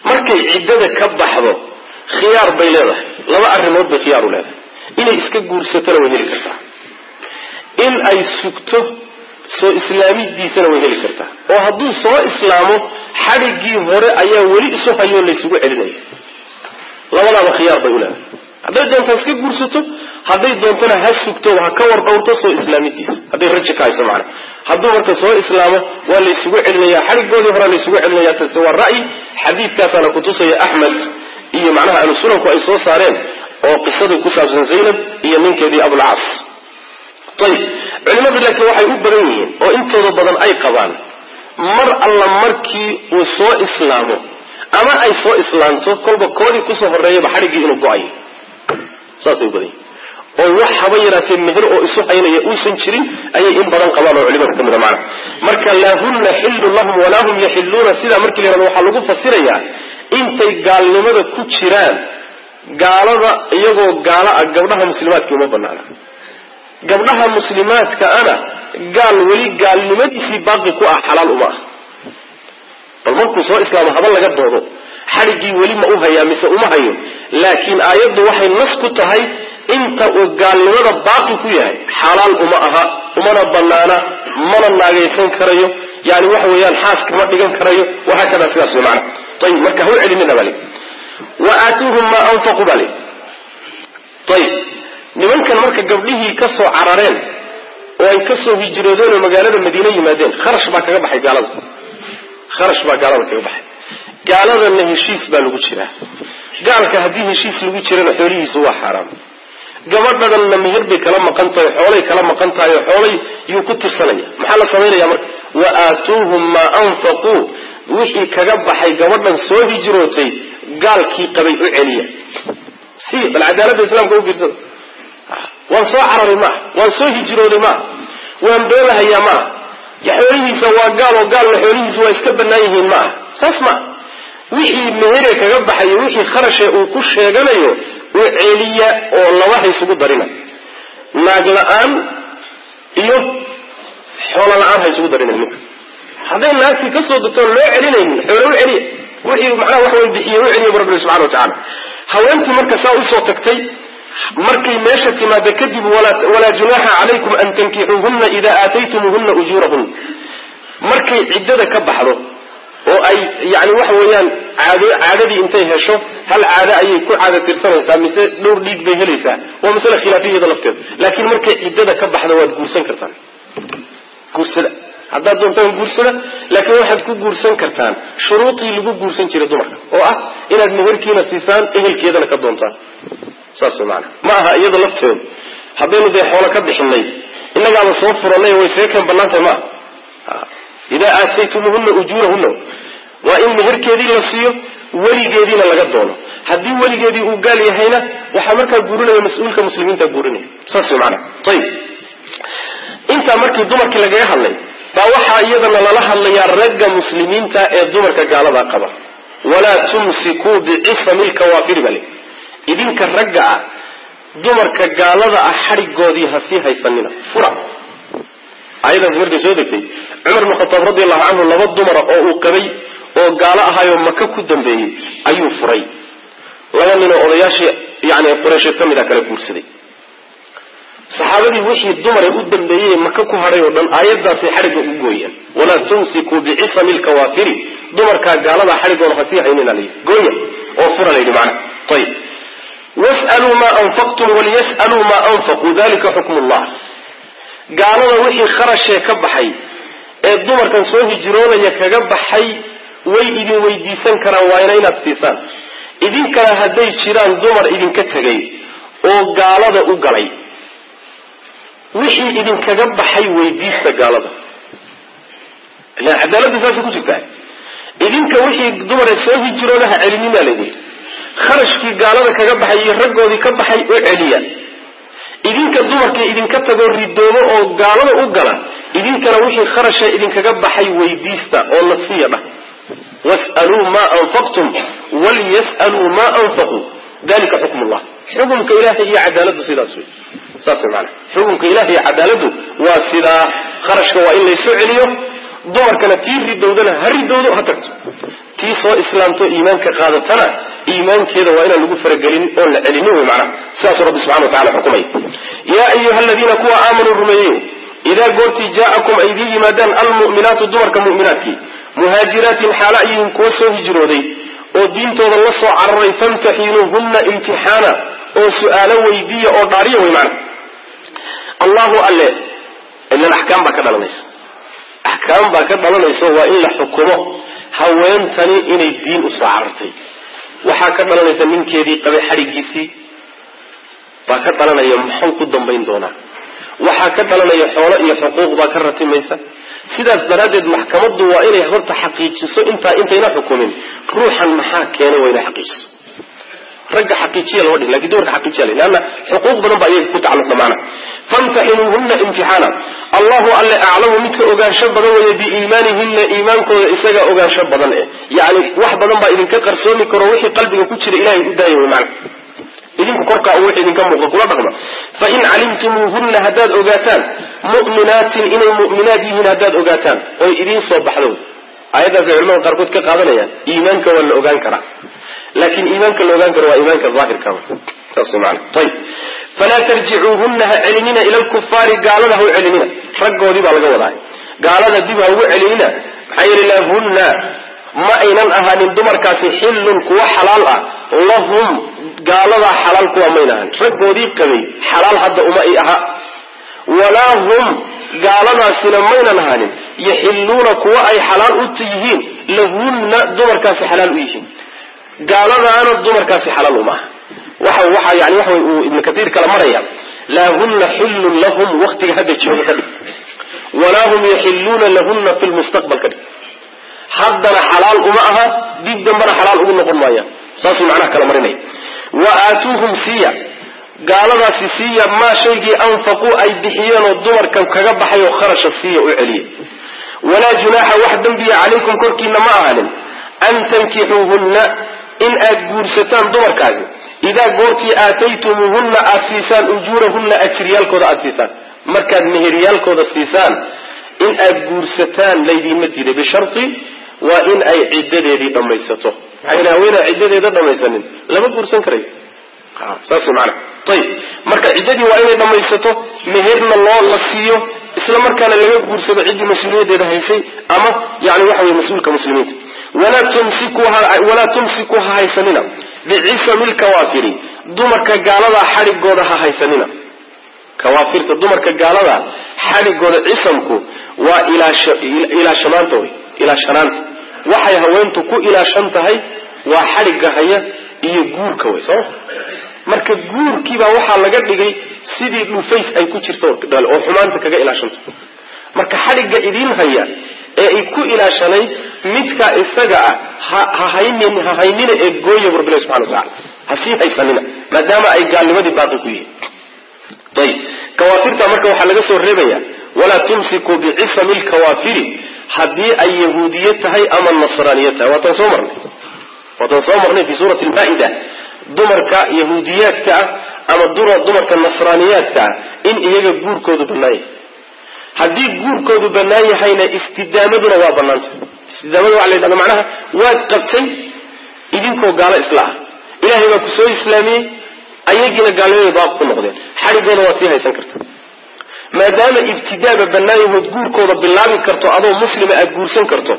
[SPEAKER 1] markay ciddada ka baxdo khiyaar bay leedahay laba arrimood bay khiyaar u leedahay inay iska guursatona way heli kartaa in ay sugto soo islaamidiisana way heli kartaa oo hadduu soo islaamo xadhiggii hore ayaa weli isu hayoo laysugu celinaya labadaaba khiyaar bay u leedahay hadday doontaa iska guursato hadday doontona ha sugto ha ka war dhowrto soo islaamidiisa hadday raji ka hayso macana hadduu marka soo islaamo waa laysugu celinaya xadhigoodii hore laysugu celinaya taasi waa ra'yi xadiidkaasaana kutusaya axmed iyo macnaha ahlu sunanku ay soo saareen oo qisadii ku saabsan zaynab iyo ninkeedii abulcas ayib culimadu laakiin waxay u badan yihiin oo intooda badan ay qabaan mar alla markii uu soo islaamo ama ay soo islaamto kolba koodii kusoo horeeyaba xadhiggii inuu go-ayo saasay u badan yihin oo wax haba yaraatee meher oo isu haynaya uusan jirin ayay in badan qabaan oo culimada ka mida macna marka laa hunna xillun lahum walaa hum yaxiluuna sidaa markii la yhahdo waxaa lagu fasirayaa intay gaalnimada ku jiraan gaalada iyagoo gaalo ah gabdhaha muslimaadka uma banaana gabdhaha muslimaadka ana gaal weli gaalnimadiisii baaqi ku ah xalaal uma ah bal markuu soo islaamo haba laga doodo xadhiggii weli ma u hayaa mise uma hayo laakiin aayaddu waxay nas ku tahay inta uu gaalnimada baaqi ku yahay xalaal uma aha umana banaana mana naagaysan karayo yani waxa weeyaan xaas kama dhigan karayo wahaakada sidaas wey macana ayib marka ha u celinina bali wa aatuuhum maa anfaqu bali ayib nimankan marka gabdhihii ka soo carareen oo ay ka soo hijroodeen oo magaalada madiine yimaadeen kharash baa kaga baxay gaalada kharash baa gaalada kaga baxay gaaladana heshiis baa lagu jiraa gaalka haddii heshiis lagu jirana xoolihiisu waa xaaraam gabadhadanna meher bay kala maqan tahay xoolay kala maqan tahay oo xoolay yuu ku tirsanaya maxaa la samaynaya marka wa aatuuhum maa anfaquu wixii kaga baxay gabadhan soo hijrootay gaalkii qabay u celiya si bal cadaaladda islaamka u fiirsada waan soo cararay maaha waan soo hijrooday maaha waan beelahayaa maaha xoolihiisa waa gaal oo gaalna xoolihiisa waa iska bannaan yihiin maaha saas maaha wixii mehere kaga baxayo wixii kharashe uu ku sheeganayo u celiya oo laba haysugu darina naag la-aan iyo xoolo la-aan haysugu darina ninka hadday naagtii kasoo degtoon loo celinaynin xoolo u celiya wixii macnaha wax way bixiye u celiya bu rabbi subxana watacala haweentii marka saa usoo tagtay markay meesha timaada kadib walaa junaaxa calaykum an tankixuuhuna ida aataytumuuhuna ujuurahun markay ciddada ka baxdo oo ay yani waxa weeyaan caado caadadii intay hesho hal caado ayay ku caada tirsanaysaa mise dhowr dhiig bay helaysaa waa masale khilaafiyada lafteeda laakiin markay ciddada ka baxda waad guursan kartaan guursada haddaad doontaan guursada laakiin waxaad ku guursan kartaan shuruudii lagu guursan jiray dumarka oo ah inaad meherkiina siisaan ehelkeedana ka doontaan saas way maanaa ma aha iyada lafteedu haddaynu dee xoolo ka bixinay innagaaba soo furanay way see kan bannaan tahay maaha idaa aataytumuhuna ujuurahuna waa in meherkeedii la siiyo weligeediina laga doono haddii weligeedii uu gaal yahayna waxaa markaa guurinaya mas-uulka muslimiinta guurinaya saas way maanaa ayib intaa markii dumarkii lagaga hadlay baa waxaa iyadana lala hadlayaa ragga muslimiinta ee dumarka gaalada qaba walaa tumsikuu bicisami lkawaafiri bale idinka ragga ah dumarka gaalada ah xadhigoodii ha sii haysanina fura ayadaas markay soo degtay cumar bn khataab radi allahu canhu laba dumara oo uu qabay oo gaalo ahaayoo maka ku dambeeyey ayuu furay laba ninoo odayaashii yani qureysheed ka mid a kala guursaday saxaabadii wixii dumare u dambeeyey maka ku hadhay oo dhan aayadaasay xadhigga ugu gooyeen walaa tumsikuu bicisami lkawaafiri dumarkaa gaalada xadhigooda ha sii haynina layidhi gooya oo fura layidhi macna ayib was'aluu maa anfaqtum waliyas'aluu maa anfaquu dalika xukmu llah gaalada wixii kharashee ka baxay ee dumarkan soo hijroonaya kaga baxay way idin weydiisan karaan waayna inaad siisaan idinkana hadday jiraan dumar idinka tegay oo gaalada u galay wixii idinkaga baxay weydiista gaalada ilan cadaaladda saasay ku jirtaa idinka wixii dumare soo hijroonaha celinina layidhi kharashkii gaalada kaga baxay iyo raggoodii ka baxay u celiya idinka dumarkii idinka tagoo ridoobo oo gaalada u gala idinkana wixii kharasha idinkaga baxay weydiista oo la siiya dhah was'aluu maa anfaqtum waliyas'aluu maa anfaquu dalika xukm llah xukumka ilahay iyo cadaaladu sidaas wey saas wey maana xukumka ilahay iyo cadaaladu waa sidaa kharashka waa in laysu celiyo dumarkana tii ridowdana ha ridowdo ha tagto tii soo islaamto iimaanka qaadatana iimaankeeda waa inaan lagu faragelin oon la celinin wey macnaha sidaasuu rabbi subxana wa tacala xukumay yaa ayuha aladiina kuwa aamanuu rumeeyeyo idaa goortii jaa'akum ay idiin yimaadaan almu'minaatu dumarka mu'minaadkii muhaajiraatin xaala ayihin kuwa soo hijrooday oo diintooda la soo cararay famtaxinuuhunna imtixaana oo su-aalo weydiiya oo dhaariya wey macna allahu alle ilan axkaam baa ka dhalanaysa axkaam baa ka dhalanaysa waa in la xukumo haweentani inay diin usoo carartay waxaa ka dhalanaysa ninkeedii qabay xadhigiisii baa ka dhalanaya muxuu ku dambayn doonaa waxaa ka dhalanaya xoolo iyo xuquuq baa ka ratimaysa sidaas daraaddeed maxkamaddu waa inay horta xaqiijiso intaa intayna xukumin ruuxan maxaa keenay waa inay xaqiijiso ragga xaqiijiya lama dhihin lakin dumarka xaqiijiya la leanna xuquuq badan baa iyaga ku tacalluqda maana famtaxinuuhunna imtixaana allahu alle aclamu midka ogaansho badan weeye biiimaanihinna iimaankooda isagaa ogaansho badan eh yacni wax badan baa idinka qarsoomi karo wixii qalbiga ku jira ilahay u daaya wey macana idinku korkaa u wix idinka muuqa kula dhaqma fain calimtumuuhunna haddaad ogaataan mu'minaatin inay mu'minaad yihiin haddaad ogaataan oy idiin soo baxdo aayaddaas ay culamada qaarkood ka qaadanayaan iimaanka waa la ogaan karaa laakiin iimaanka la ogaan karo waa iimaanka daahirka saas maana ayib falaa tarjicuuhunna ha celinina ila lkufaari gaalada ha u celinina raggoodii baa laga wadaay gaalada dib ha ugu celinina maxaa yeele lahunna ma aynan ahaanin dumarkaasi xillun kuwa xalaal ah lahum gaaladaa xalaal kuwa mayna ahanin raggoodii qabay xalaal hadda uma ay aha walaa hum gaaladaasina maynan ahaanin yaxilluuna kuwa ay xalaal u yihiin lahunna dumarkaasi xalaal u yihiin gaaladaana dumarkaasi xalaal uma aha waxa waxa yani waxa uu ibnu katiir kala maraya laahunna xillun lahum waktiga hadda jooga ka dhig walaa hum yaxilluuna lahunna fi lmustaqbal ka dhig haddana xalaal uma aha dib dambana xalaal ugu noqon maayaan saasuu macnaha kala marinaya wa aatuuhum siiya gaaladaasi siiya maa shaygii anfaquu ay bixiyeenoo dumarkan kaga baxay oo kharasha siiya u celiya walaa junaaxa wax dembiya calaykum korkiina ma ahanin an tankixuuhunna in aad guursataan dumarkaasi idaa goortii aataytumuuhunna aad siisaan ujuurahunna ajriyaalkooda aad siisaan markaad meheryaalkooda siisaan in aad guursataan laydiinma diiday bishari waa in ay ciddadeedii dhammaysato maxaa yidhi haweenaa ciddadeeda dhammaysanin lama guursan karayo saas maana ayib marka ciddadii waa inay dhammaysato meherna loo la siiyo isla markaana laga guursado ciddii mas-uuliyaddeeda haysay ama yani waxa wey mas-uulka muslimiinta walaa tumsikwalaa tumsiku ha haysanina bicisami lkawaafiri dumarka gaaladaa xadhigooda ha haysanina kawaafirta dumarka gaaladaa xadhigooda cisamku waa ilaashanaanta wey ilaashanaanta waxay haweentu ku ilaashan tahay waa xadhigga haya iyo guurka wey sooma marka guurkiibaa waxaa laga dhigay sidii dhufays ay ku jirto oo xumaanta kaga ilaashanto marka xadhigga idiin haya ee ay ku ilaashanayd midka isaga ah ha haynin ha haynina ee gooya bu rabbilahi subxana watacala ha sii haysanina maadaama ay gaalnimadii baaqi ku yihiin ayib kawaafirta marka waxaa laga soo reebaya walaa tumsikuu bicisami lkawaafiri haddii ay yahuudiye tahay ama nasraaniye tahay waataan soo marnay waataan soo marnay fi suurati lmaa-ida dumarka yahuudiyaadka ah ama dumarka nasraaniyaadka ah in iyaga guurkoodu bannaan yahay haddii guurkoodu bannaan yahayna istidaamaduna waa bannaantay istidaamada waxa la yidhahda macnaha waad qabtay idinkoo gaalo isla ah ilaahay baa ku soo islaamiyey ayagiina gaalnimaday baaq ku noqdeen xadhigooda waad sii haysan karta maadaama ibtidaaba bannaan yahood guurkooda bilaabi karto adoo muslima aad guursan karto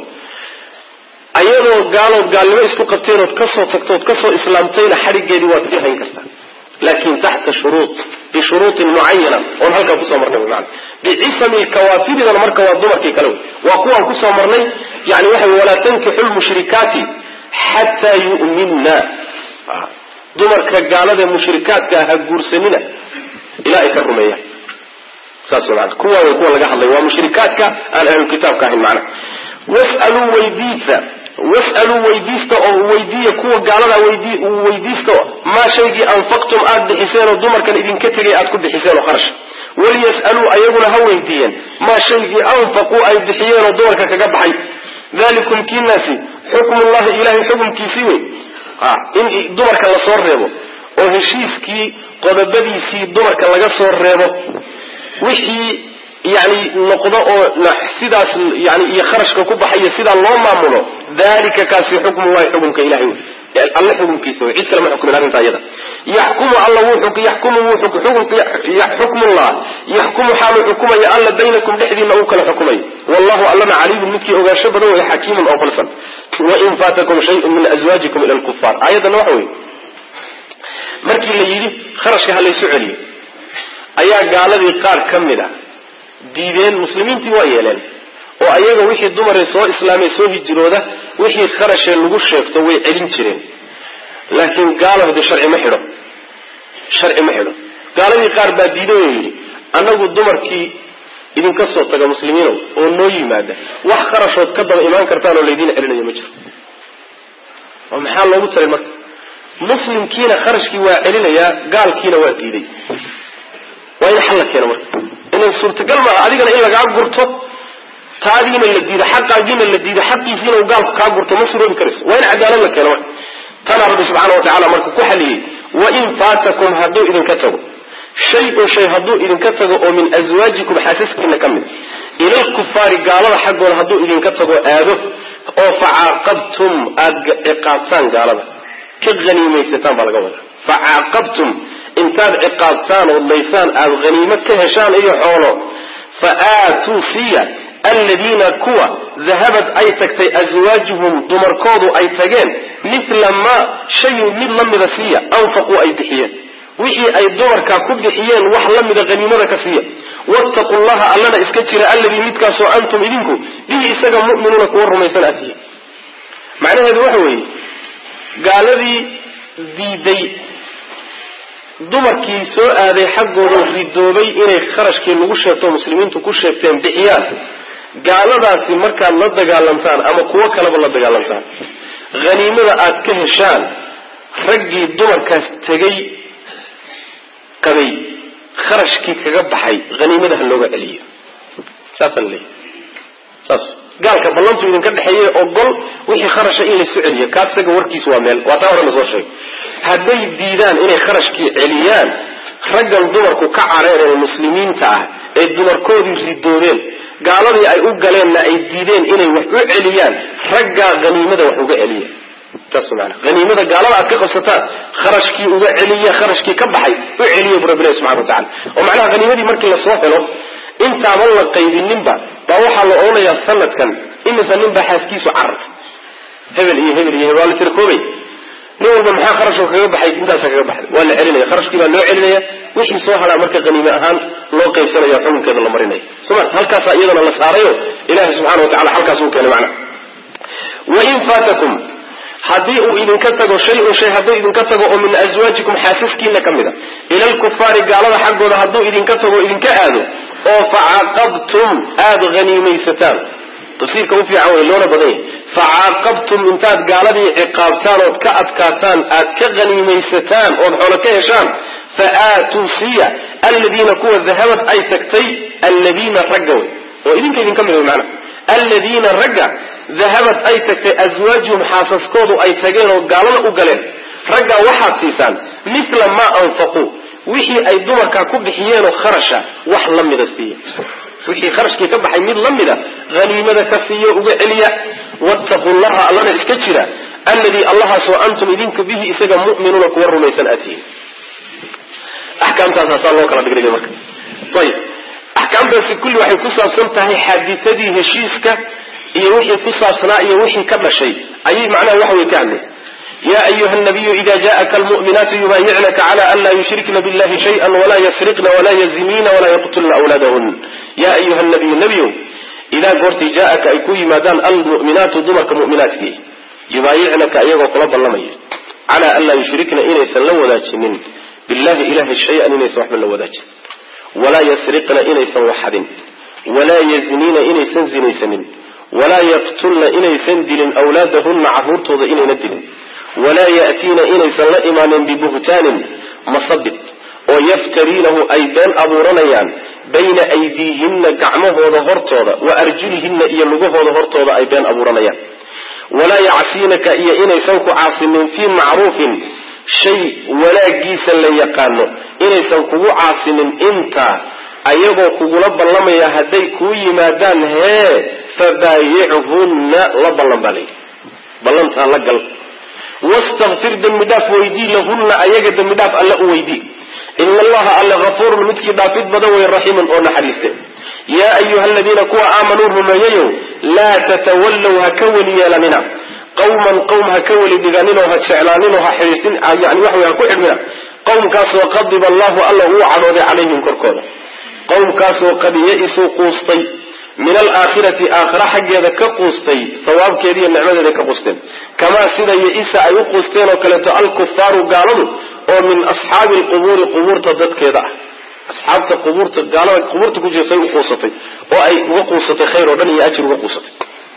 [SPEAKER 1] ayadoo gaalood gaalnimo isku qabteen ood kasoo tagto ood kasoo islaamtayna xadhiggeedii waad sii hayn kartaa laakin taxta shuruud bishuruutin mucayana oon halkaa kusoo marnay man bicisami lkawaafiridana marka waa dumarkii kale wey waa kuwaan kusoo marnay yani waxa wey walaa tankixu lmushrikaati xataa yu'minna dumarka gaalada mushrikaadka ha guursanina ilaa ay ka rumeeyaan saas mana kuwa way kuwa laga hadlay waa mushrikaadka aan ahlulkitaabka ahayn macnaha wasaluu weydiisa wasaluu weydiista oo weydiiya kuwa gaalada weydiista maa shaygii anfaqtum aad bixiseen oo dumarkan idinka tegay aad ku bixiseen oo kharash waliyas'aluu ayaguna ha weydiiyeen maa shaygii anfaquu ay bixiyeen oo dumarka kaga baxay dalikum kiinaasi xukmullahi ilahay xukumkiisii wey in dumarka lasoo reebo oo heshiiskii qodobadiisii dumarka laga soo reebo wixii yani noqdo oo sidaas yani iyo kharashka ku baxayo sidaa loo maamulo dalika kaasi xukmu waay xukumka ilahay wey alle xukumkiisa wey cid kale ma xukumin arrinta iyada yaxkumu alla wuu yaxkumu wuu xukmullah yaxkumu xaaluu xukumaya alla baynakum dhexdiina uu kala xukumayo wallahu allana caliimun midkii ogaansho badan wey xakiimun oo falsan wain faatakum shayun min azwaajikum ila lkufaar aayaddana waxa wey markii la yidhi kharashka ha laysu celiyo ayaa gaaladii qaar ka mid a diideen muslimiintii waa yeeleen oo ayaga wixii dumaree soo islaamay soo hijirooda wixii kharashee lagu sheegto way celin jireen laakiin gaalahde sharci ma xidho sharci ma xidho gaaladii qaar baa diiday oo yidhi annagu dumarkii idinka soo taga muslimiinow oo noo yimaada wax kharashood ka daba imaan kartaan oo laydiin celinayo ma jiro oo maxaa loogu taray marka muslimkiina kharashkii waa celinayaa gaalkiina waa diiday waa in xal la keeno marka inay suurtagal maa adigana in lagaa gurto taadiina la diido xaqaagiina la diido xaqiisiina uu gaalku kaa gurto ma suroobi karayso waa in cadaalad la keeno marka tanaa rabbi subxaana wa tacala marka ku xaliyey wain faatakum hadduu idinka tago shay-un shay hadduu idinka tago oo min aswaajikum xaasaskiina ka mid ilalkufaari gaalada xaggooda hadduu idinka tago aado oo facaaqabtum aada ciqaabtaan gaalada ka haniimaysataan baa laga wadaa facaaqabtum intaad ciqaabtaan oo daysaan aada haniimo ka heshaan iyo xoolo fa aatuu siiya aladiina kuwa dahabad ay tagtay aswaajuhum dumarkoodu ay tageen mithla maa shay mid la mida siiya anfaquu ay bixiyeen wixii ay dumarkaa ku bixiyeen wax la mida haniimada ka siiya wattaqu llaha allana iska jira alladii midkaasoo antum idinku bihi isaga mu'minuuna kuwa rumaysan aad tihiin macnaheedu waxa weeye gaaladii diiday dumarkii soo aaday xaggooda ridoobay inay kharashkii lagu sheegto muslimiintu ku sheegteen bixiyaan gaaladaasi markaad la dagaalamtaan ama kuwo kaleba la dagaalamtaan haniimada aad ka heshaan raggii dumarkaas tegay qabay kharashkii kaga baxay haniimada ha looga celiyo saasaan leeyahy saas gaalka ballantu idinka dhexeeye ogol wixii kharasha in laysu celiyo kaasaga warkiis waa meel waa taa hore lasoo sheegay hadday diidaan inay kharashkii celiyaan raggan dumarku ka careereen muslimiinta ah ee dumarkoodii ridoobeen gaaladii ay u galeenna ay diideen inay wax u celiyaan raggaa haniimada wax uga celiya saas maana haniimada gaalada aad ka qabsataan kharashkii uga celiya kharashkii ka baxay u celiya bu rabbi ilahi subxana wa tacala oo macnaha haniimadii markii lasoo helo intaaban la qaybininba baa waxaa la odhanayaa sanadkan imisa nin baa xaaskiisu carartay hebel iyo hebel iyo hebel waa la tirakoobay nin walba maxaa kharashoo kaga baxay intaasa kaga baxday waa la celinaya kharashkii baa loo celinaya wixii soo haraa marka haniime ahaan loo qaybsanaya xukunkeeda la marinaya soma halkaasaa iyadana la saarayo ilahi subxana wa tacala halkaas uu keenay macna wain faatakum haddii uu idinka tago shay-un shay hadduu idinka tago oo min aswaajikum xaasaskiina ka mid a ila alkufaari gaalada xaggooda hadduu idinka tago o idinka aado oo facaaqabtum aada haniimaysataan tafsiirka u fiican wey loona badan yahy facaaqabtum intaad gaaladii ciqaabtaan ood ka adkaataan aad ka haniimaysataan ood xoolo ka heshaan fa aatuu siiya aladiina kuwa dahabad ay tagtay alladiina ragga wey oo idinka idinka mid wey macana aladiina ragga dahabad ay tagtay aswaajuhum xaasaskoodu ay tageen oo gaalada u galeen raggaa waxaad siisaan mithla maa anfaquu wixii ay dumarkaa ku bixiyeenoo kharasha wax la mida siiya wixii kharashkii ka baxay mid la mida haniimada ka siiyo uga celiya wattaqu llaha allana iska jira alladii allahaasoo antum idinka bihi isaga mu'minuuna kuwa rumaysan aad tihiin axkaamtaasaa loo kala dhigdhigay marka ayib axkaamtaasi kulli waxay ku saabsan tahay xaaditadii heshiiska iyo wixii ku saabsanaa iyo wixii ka dhashay ayay macnaha waxa way ka hadlaysa ya ayuha nabiyu ida jaءaka almu'minaatu yubaayicnaka cala an laa yushrikna billahi shayئa walaa yasriqna walaa yaziniina walaa yaqtulna awlaadahun ya ayuha nabiyu nebiyow idaa goortii jaaaka ay ku yimaadaan almu'minaatu dumarka mu'minaadkii yubaayicnaka iyagoo kula ballamaya cala an laa yushrikna inaysan la wadaajinin billahi ilahay shay-an inaysan waxba la wadaajin walaa yasriqna inaysan waxadin walaa yazniina inaysan zinaysanin walaa yaqtulna inaysan dilin awlaadahunna carruurtooda inayna dilin walaa ya'tiina inaysan la imaanin bibuhtaanin masabid oo yaftariinahu ay been abuuranayaan bayna aydiihinna gacmahooda hortooda wa arjulihinna iyo lugahooda hortooda ay been abuuranayaan walaa yacsiinaka iyo inaysan ku caasinin fii macruufin shay wanaagiisa la yaqaano inaysan kugu caasinin intaa ayagoo kugula ballamaya hadday kuu yimaadaan hee fabaayichunna la ballan baa layidhi ballantaa la gal wastakfir dembi dhaaf weydii lahunna ayaga dembi dhaaf alle u weydii ina allaha alle hafuurun midkii dhaafid badan wey raxiimun oo naxariiste yaa ayuha aladiina kuwa aamanuu rumeeyayow laa tatawallow ha ka weli yeelanina qawman qowm ha ka weli dhiganinoo ha jeclaaninoo ha xidhiisin yani waxa wey ha ku xidhmina qowmkaasoo qadiba allahu alla uu cadhooday calayhim korkooda qowmkaasoo qad ya-isuu quustay min alaakhirati aakhira xaggeeda ka quustay sawaabkeeda iyo nicmadeeda ka quusteen kamaa sida ya-isa ay u quusteen oo kaleeto alkufaaru gaaladu oo min asxaabi lqubuuri qubuurta dadkeeda ah asxaabta qubuurta gaalada qubuurta ku jirtay u quusatay oo ay uga quusatay khayr oo dhan iyo ajir uga quusatay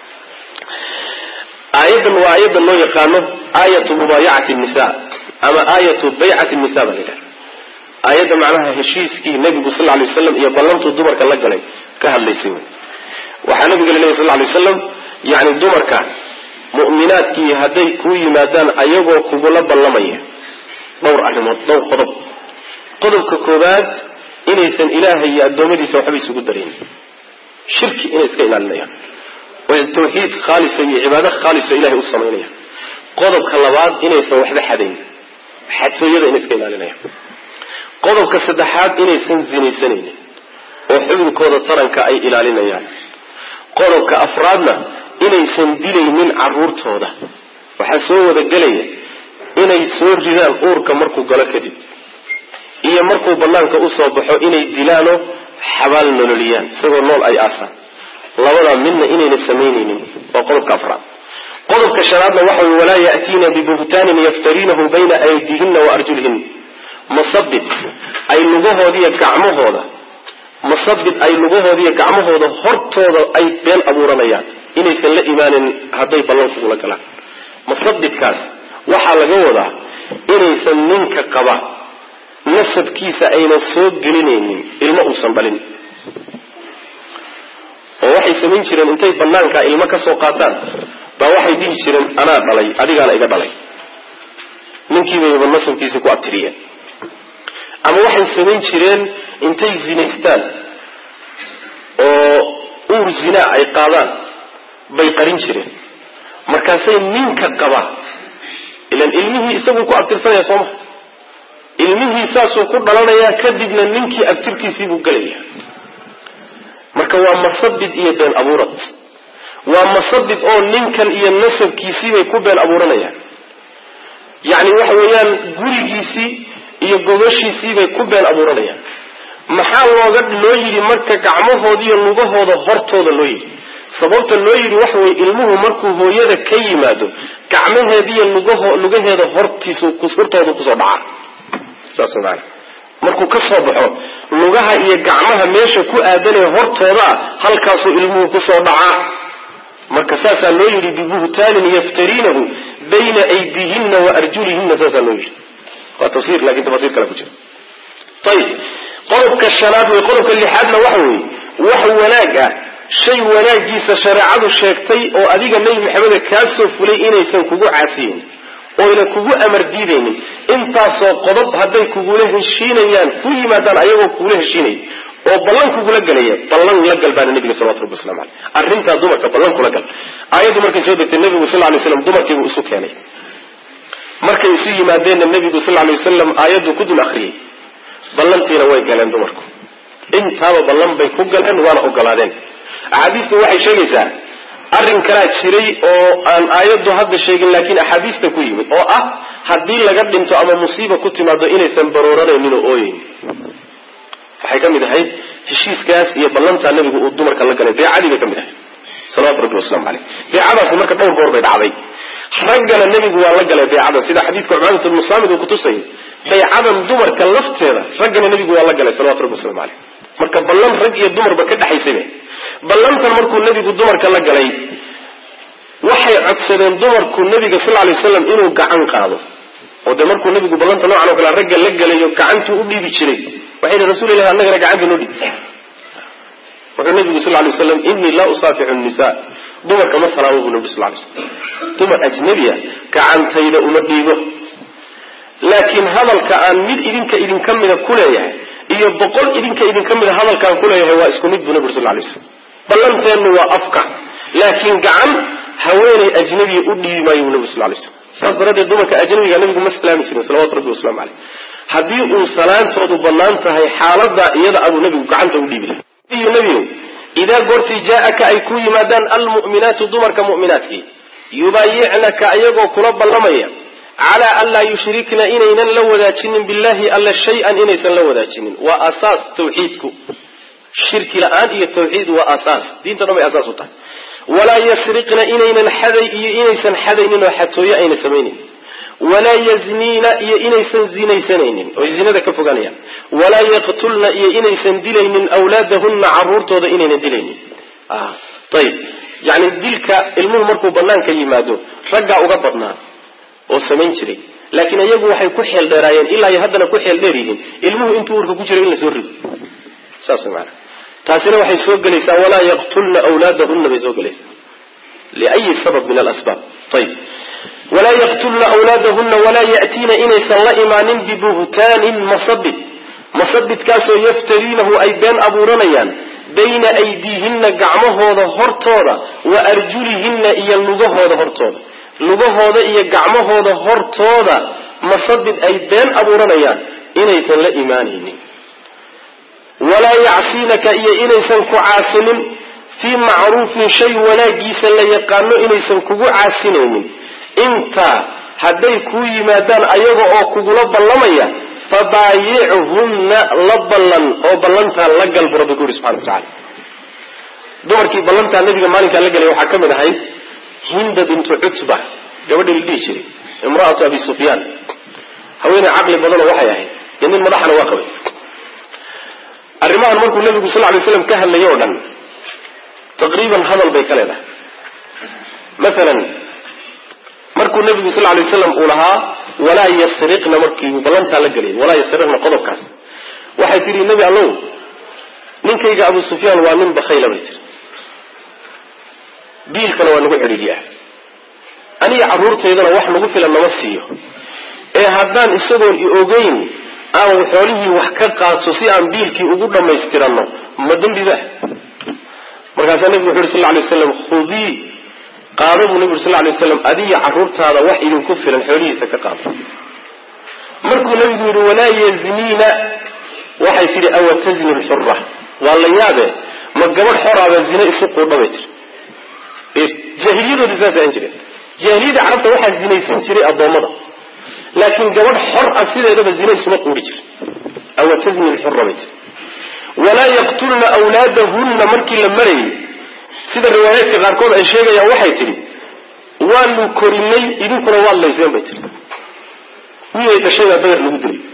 [SPEAKER 1] aayadan waa aayadda loo yaqaano aayatu mubaayacati nisa ama aayatu baycati nisa baa la yidhaha aayadda macnaha heshiiskii nabigu sal lay waslam iyo ballantuu dumarka la galay ka hadlaysay wy waxaa nabiga la lehy sal lay waslam yani dumarka mu'minaadkii hadday kuu yimaadaan ayagoo kugula ballamaya dhowr arrimood dhowr qodob qodobka koobaad inaysan ilaahay iyo addoommadiisa waxba isugu darayn shirki inay iska ilaalinayaan oo tawxiid khaalisa iyo cibaado khaalisa ilahay u samaynayaan qodobka labaad inaysan waxba xadayn xadtooyada inay iska ilaalinayaan qodobka saddexaad inaysan zinaysanaynin oo xubinkooda taranka ay ilaalinayaan qodobka afraadna inaysan dilaynin caruurtooda waxaa soo wada gelaya inay soo ridaan uurka markuu galo kadib iyo markuu banaanka usoo baxo inay dilaanoo xabaal nololiyaan isagoo nool ay aasaan labadaa midna inayna samaynaynin waa qodobka afraad qodobka shanaadna waxa wey walaa ya'tiina bibuhtaanin yaftariinahu bayna aydihinna wa arjulihin masabid ay lugahoodiiyo gacmahooda masabid ay lugahoodiiyo gacmahooda hortooda ay been abuuranayaan inaysan la imaanin hadday ballan kugula galaan masabidkaas waxaa laga wadaa inaysan ninka qaba nasabkiisa aynan soo gelinaynin ilmo uusan dhalin oo waxay samayn jireen intay banaankaa ilmo ka soo qaataan baa waxay dhihi jireen anaa dhalay adigaana iga dhalay ninkiibayba nasabkiisa ku abtiriyeen ama waxay samayn jireen intay zinaystaan oo uur zinaa ay qaadaan bay qarin jireen markaasay ninka qaba ilan ilmihii isaguu ku abtirsanaya sooma ilmihii saasuu ku dhalanayaa kadibna ninkii abtirkiisii buu gelaya marka waa masabid iyo been abuurad waa masabid oo ninkan iyo nasabkiisiibay ku been abuuranayaan yacni waxa weeyaan gurigiisii iyo gogoshiisiibay ku been abuuranayaan maxaa looga loo yidhi marka gacmahooda iyo lugahooda hortooda loo yidhi sababta loo yidhi waxa weye ilmuhu markuu hooyada ka yimaado gacmaheediiyo lugaho lugaheeda hortiisu hortooda kusoo dhacaa saas maana markuu ka soo baxo lugaha iyo gacmaha meesha ku aadanee hortooda halkaasuu ilmuhu kusoo dhacaa marka saasaa loo yidhi bibuhtaanin yaftariinahu bayna aydiihinna wa arjulihinna saasaa loo yidhi waa tafsir lakin tafasiir kale ku jira ayib qodobka shanaad wey qodobka lixaadna waxa weeye wax wanaag ah shay wanaagiisa shareecadu sheegtay oo adiga nebi maxameda kaa soo fulay inaysan kugu caasiyeyn oyna kugu amar diidaynin intaasoo qodob hadday kugula heshiinayaan ku yimaadaan ayagoo kugula heshiinaya oo ballan kugula gelaya ballan la gal baana nabiga salawatu rabbi waslamu aleyh arrintaa dumarka ballan kula gal aayaddu markay soo degtay nebigu sal lay slam dumarkiibuu isu keenay markay isu yimaadeenna nebigu sal lay wasalam aayaddu ku dul akriyey ballantiina way galeen dumarku intaaba ballan bay ku galeen waana ogolaadeen axaadiistu waxay sheegaysaa arrin kalaa jiray oo aan aayaddu hadda sheegin laakiin axaadiista ku yimid oo ah haddii laga dhinto ama musiiba ku timaado inaysan barooranaynin oo ooyeyn waxay ka mid ahayd heshiiskaas iyo ballantaa nebigu uu dumarka la galay beecadii bay ka mid ahayd salawatu rabbi waslamu caleyh beecadaasi marka dhowr goor bay dhacday raggana nebigu waa la galay beecadan sida xadiidka cubaadatu ibnu saamid uu kutusayay baycadan dumarka lafteeda raggana nebigu waa la galay salawatu rabbi waslamu caleyh marka ballan rag iyo dumarba ka dhexaysayba ballantan markuu nebigu dumarka la galay waxay codsadeen dumarku nebiga sal lay waslam inuu gacan qaado oo dee markuu nebigu ballanta noocan o kale ragga la gelayo gacantuu u dhiibi jiray waxay yihi rasul ilahi annagana gacanta noo dhiib wuxuu nebigu sal lay waslam inii laa usaafixu nisa dumarka ma salaamo buu nebigu sal lay slam dumar ajnabiya gacantayda uma dhiibo laakiin hadalka aan mid idinka idinka mida ku leeyahay iyo boqol idinka idinka mid a hadalkaan ku leeyahay waa isku mid buu nabi ur sal lay slam ballanteennu waa afka laakiin gacan haweenay ajnabiya u dhiibi maayo bu nabi sal lay slam saas daraaddeed dumarka ajnabiga nabigu ma islaami jirin salawatu rabbi waslamu caleyh haddii uu salaantoodu bannaan tahay xaalada iyada abuu nabigu gacanta u dhiibi lahay nabigu idaa goortii jaa-aka ay ku yimaadaan almu'minaatu dumarka mu'minaadkii yubaayicnaka ayagoo kula ballamaya calaa an laa yushrikna inaynan la wadaajinin billahi alla shay-an inaysan la wadaajinin waa asaas tawxiidku shirki la-aan iyo tawxiid waa asaas diinta dhan bay asaas u tahay walaa yasriqna inaynan xaday iyo inaysan xadaynin oo xatooyo ayna samaynin walaa yazniina iyo inaysan zinaysanaynin oy zinada ka fogaanayaan walaa yaqtulna iyo inaysan dilaynin awlaadahunna caruurtooda inaynan dilaynin ayib yani dilka ilmuhu markuu banaanka yimaado raggaa uga badnaa oo samayn jiray laakiin iyagu waxay ku xeel dheeraayeen ilaa iyo haddana ku xeel dheer yihiin ilmuhu intuu urka ku jira in la soo rido saas maana taasina waxay soo gelaysaa walaa yaqtulna awlaadahunna bay soo gelaysaa liayi sabab min alasbaab ayib walaa yaqtulna awlaadahunna walaa ya'tiina inaysan la imaanin bibuhtaanin masabid masabidkaasoo yaftariinahu ay been abuuranayaan bayna aydiihinna gacmahooda hortooda wa arjulihinna iyo lugahooda hortooda lugahooda iyo gacmahooda hortooda masabid ay been abuuranayaan inaysan la imaanaynin walaa yacsiinaka iyo inaysan ku caasinin fii macruufin shay wanaagiisa la yaqaano inaysan kugu caasinaynin intaa hadday kuu yimaadaan ayaga oo kugula ballamaya fabaayichunna la ballan oo ballantaa la gal bu rabbi ku yuri subxana watacala dumarkii ballantaa nabiga maalinkaa la gelay waxaa ka mid ahayd hinda bintu cutba gabadha la dhihi jiray imra'atu abi sufyaan haweeney caqli badanoo waxay ahayd iyo nin madaxana waa qabay arrimahan markuu nabigu sal lay slam ka hadlayo o dhan taqriiban hadal bay ka leedahay maalan markuu nabigu sal lay waslam uu lahaa walaa yasriqna markii uu ballantaa la gelay walaa yasriqna qodobkaas waxay tidhi nebi allow ninkayga abu sufyaan waa nin bakhayla bay tiri biilkana waa nagu xidhiidhiyaa aniga carruurtaydana wax nagu filan nama siiyo ee haddaan isagoon i ogeyn aan xoolihii wax ka qaadso si aan biilkii ugu dhammaystiranno ma dembiba markaasaa nebigu wuxu uhi sal lay waslam khudii qaado buu nebi uri sal lay waslam adiga carruurtaada wax idinku filan xoolihiisa ka qaado markuu nebigu yidhi walaa yazniina waxay tidhi awa tazni lxura waa la yaabe ma gabadh xoraaba zine isu quudha bay tiri jaahiliyadoodi saasay ahan jireen jaahiliyada carabta waxaa zinaysan jiray addoommada laakiin gabadh xor ah sideedaba zine isuma quuri jir awa tazni lxura bay tiri walaa yaqtulna awlaadahunna markii la marayay sida riwaayaadka qaarkood ay sheegayaan waxay tidhi waanu korinay idinkuna waad layseen bay tiri wiilay dhashay baa beder lagu dilay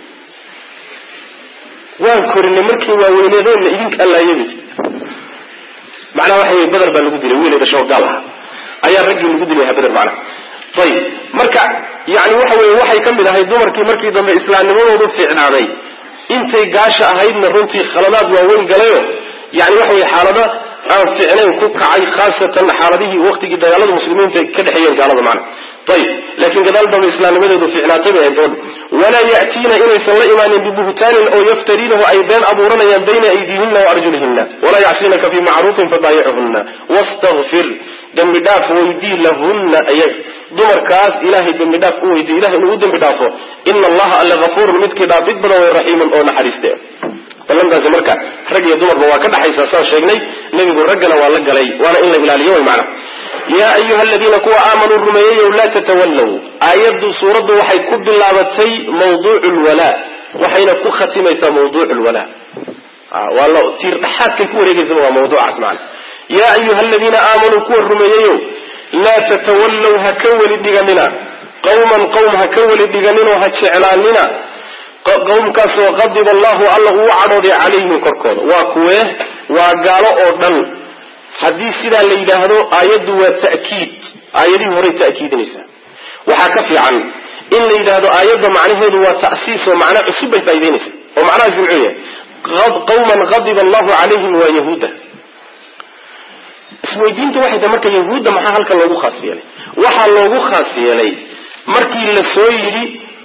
[SPEAKER 1] waan korinay markii waaweyneedeenna idinka allaayay bay tiri macnaha waxa wey beder baa lagu dilay wiilay dhashoo gaal aha ayaa raggii lagu dilay beder macnaha ayib marka yani waxa weye waxay ka mid ahay dumarkii markii dambe islaamnimadoodu fiicnaaday intay gaasha ahaydna runtii khaladaad waaweyn galayo yani waxa weye xaalada aan ficnayn ku kacay khaasatan xaaladihii waqtigii dagaalada muslimiinta ka dhexeeyeen gaalada macna ayib laakiin gadaal dambe islaamnimadeedu ficnaatay bay ahayd gabadha walaa ya'tiina inaysan la imaanin bibuhtaanin oo yaftariinahu ay been abuuranayaan bayna aydiihina wa arjulihina walaa yacsinaka fii macruufin fabaayichunna wastakfir dembi dhaaf weydii lahunna ayaga dumarkaas ilahay dembi dhaaf u weydiy ilahay inuu u dembi dhaafo ina allaha alle hafuurun midkii dhaafid badan way raxiimun oo naxariiste ballantaasi marka rag iyo dumarba waa ka dhaxaysaa saan sheegnay nebigu raggana waa la galay waana in la ilaaliyo way macna yaa ayuha aladiina kuwa aamanuu rumeeyeyow laa tatawallow aayaddu suuraddu waxay ku bilaabatay mawduucu lwalaa waxayna ku khatimaysaa mawduucu lwalaa waa la tiir dhaxaadkay ku wareegeysaba waa mawduucaas macna yaa ayuha aladiina aamanuu kuwa rumeeyeyow laa tatawallow ha ka weli dhiganina qawman qowm ha ka weli dhiganinoo ha jeclaanina qowmkaasoo qadiba allahu alla uu cadhooday calayhim korkooda waa kuwee waa gaalo oo dhan haddii sidaa la yidhaahdo aayaddu waa ta'kiid aayadihii horay ta'kiidinaysaa waxaa ka fiican in la yidhaahdo aayadda macnaheedu waa ta'siis oo macna cusub bay faa'idaynaysaa oo macnahaas muxuu yahay qawman qadiba allahu calayhim waa yahuuda isweydiinta waxay tahay marka yahuudda maxaa halkan loogu khaas yeelay waxaa loogu khaas yeelay markii la soo yidhi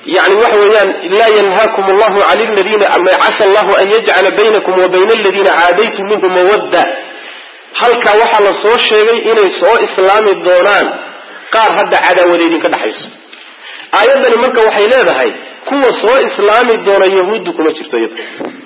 [SPEAKER 1] yani waxa weeyaan laa yanhaakum allahu can ladiina casa allahu an yajcala baynakum wa bayna aladiina caadaytum minhum mawadda halkaa waxaa la soo sheegay inay soo islaami doonaan qaar hadda cadaawada idinka dhexayso aayaddani marka waxay leedahay kuwa soo islaami doona yahuuddu kuma jirto iyada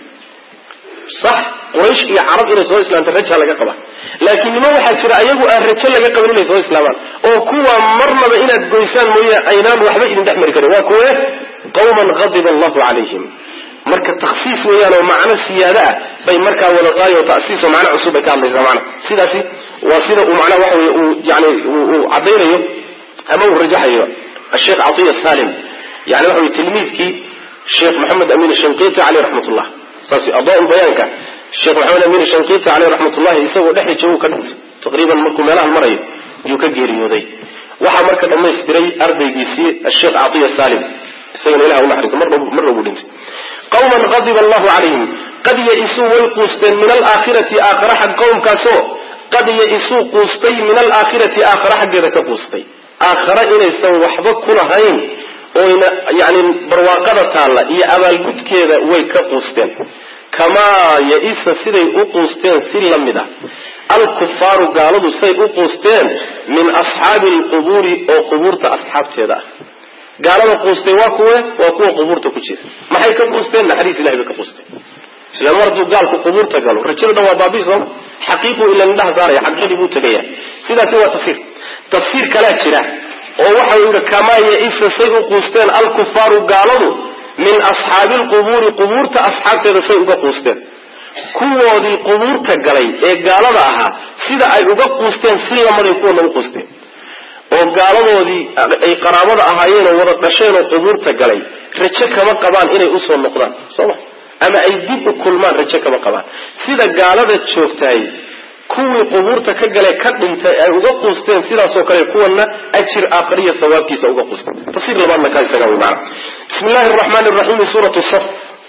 [SPEAKER 1] sax quraysh iyo carab inay soo islaamta raja laga qaba laakiin nima waxaa jira ayagu aan rajo laga qabin inay soo islaamaan oo kuwa marnaba inaad goysaan mooye aynaan waxba idin dhex mari karin waa kuwe qawman qadiba allahu calayhim marka taksiis weeyaan oo macno siyaada ah bay markaa wada qaayo o tasiis oo macno cusub bay ka hadlaysaa macna sidaasi waa sida uu macnaha waxa weye uu yani uu caddaynayo ama uu rajaxayo asheekh catiya salim yani waxa weye tilmiidkii sheekh maxamed amin shanqiti caleyh raxmatullah saas adaa bayaanka sheekh maxamed amin shanqiti caleyh raxmatullahi isagoo dhexda joogu ka dhintay taqriiban markuu meelahan marayo yuu ka geeriyooday waxaa marka dhamaystiray ardaygiisii asheekh catiya salim isagana ilah unaxariiso marna buu dhintay qawman qadiba allahu calayhim qad ya-isuu way quusteen min alaakhirati aakhara xag qowmkaasoo qad ya-isuu quustay min alaakhirati aakhara xaggeeda ka quustay aakhara inaysan waxba ku lahayn oyna yani barwaaqada taalla iyo abaalgudkeeda way ka quusteen kamaa ya-isa siday u quusteen si la mid ah alkufaaru gaaladu say u quusteen min asxaabi alqubuuri oo qubuurta asxaabteeda ah gaalada quustay waa kuwe waa kuwa qubuurta ku jira maxay ka quusteen naxariis ilahay bay ka quusteen ila mar hadduu gaalku qubuurta galo rajada dhan waa baabii sooma xaqiiqu ila indhaha saaraya xaqiiqadii buu tegaya sidaasi waa tafsiir tafsiir kalaa jira oo waxa uu yihi kamaa ya-isa say u quusteen alkufaaru gaaladu min asxaabi lqubuuri qubuurta asxaabteeda say uga quusteen kuwoodii qubuurta galay ee gaalada ahaa sida ay uga quusteen si lamaday kuwana u quusteen oo gaaladoodii ay qaraabada ahaayeen oo wada dhasheen oo qubuurta galay rajo kama qabaan inay usoo noqdaan sooma ama ay dib u kulmaan rajo kama qabaan sida gaalada joogtaay kuwii qubuurta ka gale ka dhintay ay uga quusteen sidaasoo kale kuwana ajir aakhariya sawaabkiisa uga quusteen tafsiir labaadna kaa isaga wy maana bismi illahi araxmaan raxiim suuratu saf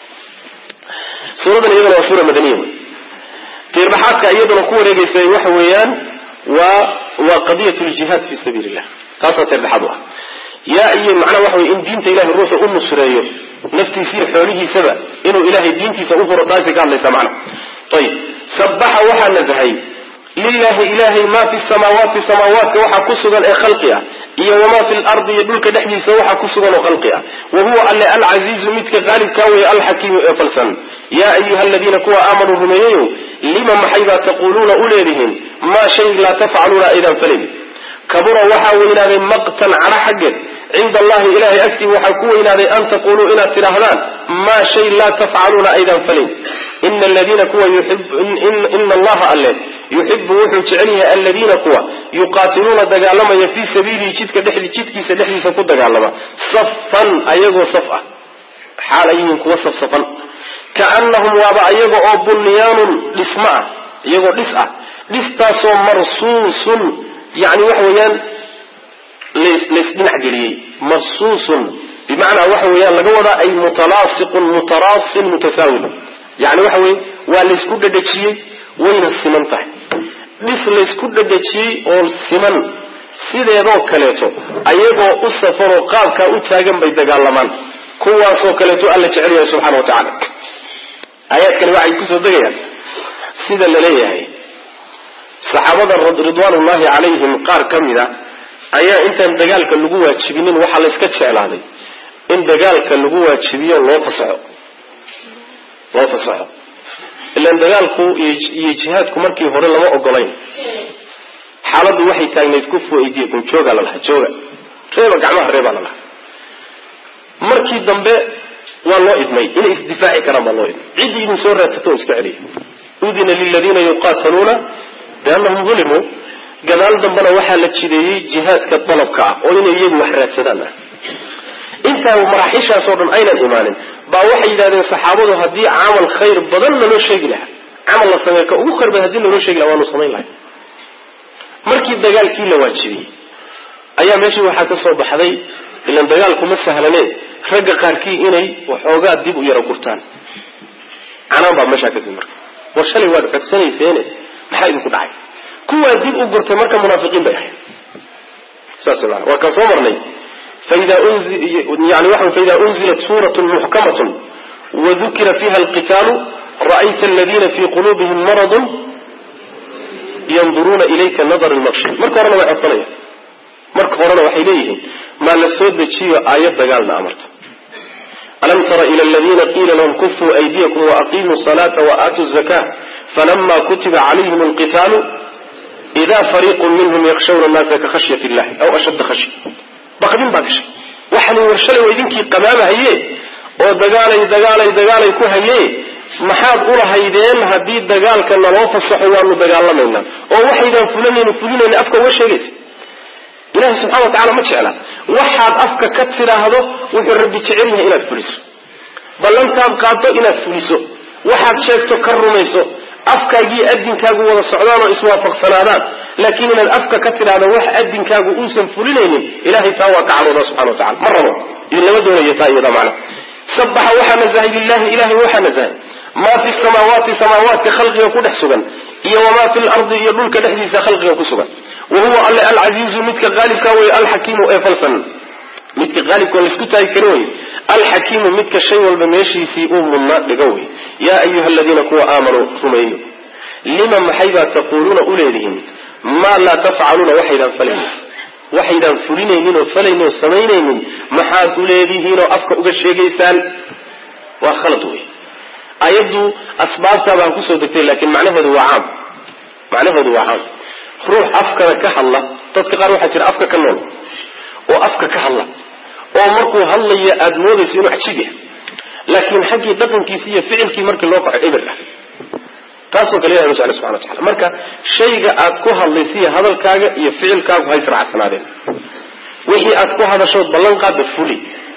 [SPEAKER 1] suuradan iyaduna waa suura madaniya tiirdhaxaadka iyaduna ku wareegaysa waxa weeyaan waa waa qadiyat ljihaad fi sabiili illah taasaa tiirdhaxaad u ah yaa iyo macnaha waxa wey in diinta ilahay ruuxu u nusreeyo naftiisiiyo xoolihiisaba inuu ilahay diintiisa u furo taasay ka hadlaysaa macna ayib sabaxa waxaa nasahay lilahi ilahay maa fi samaawaati samaawaadka waxaa ku sugan ee khalqi ah iyo wamaa fi lardi iyo dhulka dhexdiisa waxaa ku sugan oo khalqi ah wa huwa alle alcasiizu midka qaalibkaa weye alxakiimu ee falsan yaa ayuha aladiina kuwa aamanuu rumeeyeyo lima maxaybaa taquuluuna u leedihiin maa shay laa tafcaluuna aydan falin kabura waxaa weynaaday maqtan cadho xaggeed cinda allahi ilahay agtii waxaa ku weynaaday an taquluu inaad tidhaahdaan maa shay laa tafcaluuna aydan falin ina aladiina kuwa ina allaha alle yuxibu wuxuu jecel yahay aladiina kuwa yuqaatiluuna dagaalamaya fii sabiilihi jidka dhexdi jidkiisa dhexdiisa ku dagaalama safan ayagoo saf ah xaal ay yihiin kuwa safsafan kaanahum waaba ayaga oo bunyaanun dhismo ah iyagoo dhis ah dhistaasoo marsuusun yani waxa weeyaan laysdhinac geliyey marsuusun bimacnaa waxa weeyaan laga wadaa ay mutalaasiqun mutaraasin mutasaawil yani waxa weye waa laysku dhadhajiyey wayna siman tahay dhis laysku dhadhajiyey oo siman sideedoo kaleeto ayagoo u safaroo qaabkaa u taagan bay dagaalamaan kuwaasoo kaleeto alla jecel yahay subxana wa tacala aayaadkani waxay kusoo degayaan sida la leeyahay saxaabada ridwaanullahi calayhim qaar ka mid a ayaa intaan dagaalka lagu waajibinin waxaa la yska jeclaaday in dagaalka lagu waajibiyo loo fasaxo loo fasaxo ilaan dagaalku iyo jihaadku markii hore lama ogolayn xaaladdu waxay taagnayd kufu aydiyakum jooga la lahaa jooga reeba gacmaha reebaa la lahaa markii dambe waa loo idmay inay isdifaaci karaan baa loo idmay ciddii idin soo raadsato o iska celiya udina liladiina yuqaataluuna biannahum ulimuu gadaal dambena waxaa la jideeyey jihaadka dalabka ah oo inay iyagu wax raadsadaan ah intaa maraaxiishaasoo dhan aynan imaanin baa waxay yidhahdeen saxaabadu haddii camal khayr badan naloo sheegi lahaa camal la sameey ka ugu khayr badan hadii naloo sheegi laha waanu samayn lahay markii dagaalkii la waajibiyey ayaa meeshii waxaa ka soo baxday ilan dagaalku ma sahlaneen ragga qaarkii inay waxoogaa dib u yaro gurtaan canaan baa meeshaa kadib marka war shalay waad codsanayseene maxaa idinku dhacay kuwaa dib u gurtay marka munaafiqiin bay ahayd saas maana waa kaan soo marnay faida yani waxa faida unzilat suuratun muxkamatun wadukira fiha alqitaalu ra'ayta aladina fii quluubihim maradun yanduruuna ilayka nadar lmaqshi marka horena way codsanaya marka horena waxay leeyihiin maa la soo dejiyo aayad dagaalna amarta alam tara ila aladina qiila lahum kufuu aydiyakum waaqimuu salaata waatuu zaka falama kutiba calayhim alqitaalu ida fariiqu minhum yakshawna annaasa ka khashyat illahi aw ashadda khashya baqdin baa gashay waxani warshalay waa idinkii qamaamahaye oo dagaalay dagaalay dagaalay ku haye maxaad ulahaydeen haddii dagaalka naloo fasaxo waanu dagaalamaynaa oo waxaydaan fulanayni fulinayna afka uga sheegaysa ilahi subxana wa tacala ma jecla waxaad afka ka tidhaahdo wuxuu rabbi jecel yahay inaad fuliso ballantaad qaaddo inaad fuliso waxaad sheegto ka rumayso afkaagiiyo adinkaagu wada socdaan oo iswaafaqsanaadaan laakiin inaad afka ka tidhaahdo wax adinkaagu uusan fulinaynin ilahay taa waa ka cadhooda subxana wa tacala ma rabo idinlama doonayo taa iyada macna sabaxa waxaa nazahay lilahi ilahay waxaa nazahay maa fi samaawaati samaawaadka khalqiga ku dhex sugan iyo wamaa fi lardi iyo dhulka dhexdiisa khalqiga ku sugan wa huwa alle alcasiizu midka qaalibka wey alxakiimu ee falsan midka qaalibka oo laisku taagi karo wey alxakiimu midka shay walba meeshiisii uu mudnaa dhigo wey yaa ayuha aladiina kuwa aamanuu rumeeyo lima maxaybaa taquuluuna u leedihiin maa laa tafcaluuna waxaydaan falayn waxaydaan fulinaynin oo falaynin oo samaynaynin maxaad u leedihiinoo afka uga sheegaysaan waa khalad wey ayaddu asbaabtaa baan kusoo degtay laakiin macnaheedu waa caam macnaheedu waa caam ruux afkana ka hadla dadka qaar waxaa jira afka ka nool oo afka ka hadla oo markuu hadlayo aada moodayso inuu cajib yahay laakiin xaggii dhaqankiisi iyo ficilkii markii loo kaco eber ah taasoo kale ilahi ma jecla subxana wa tacala marka shayga aad ku hadlaysiiyo hadalkaaga iyo ficilkaagu ha israacsanaadeen wixii aad ku hadashood ballan qaadda fuli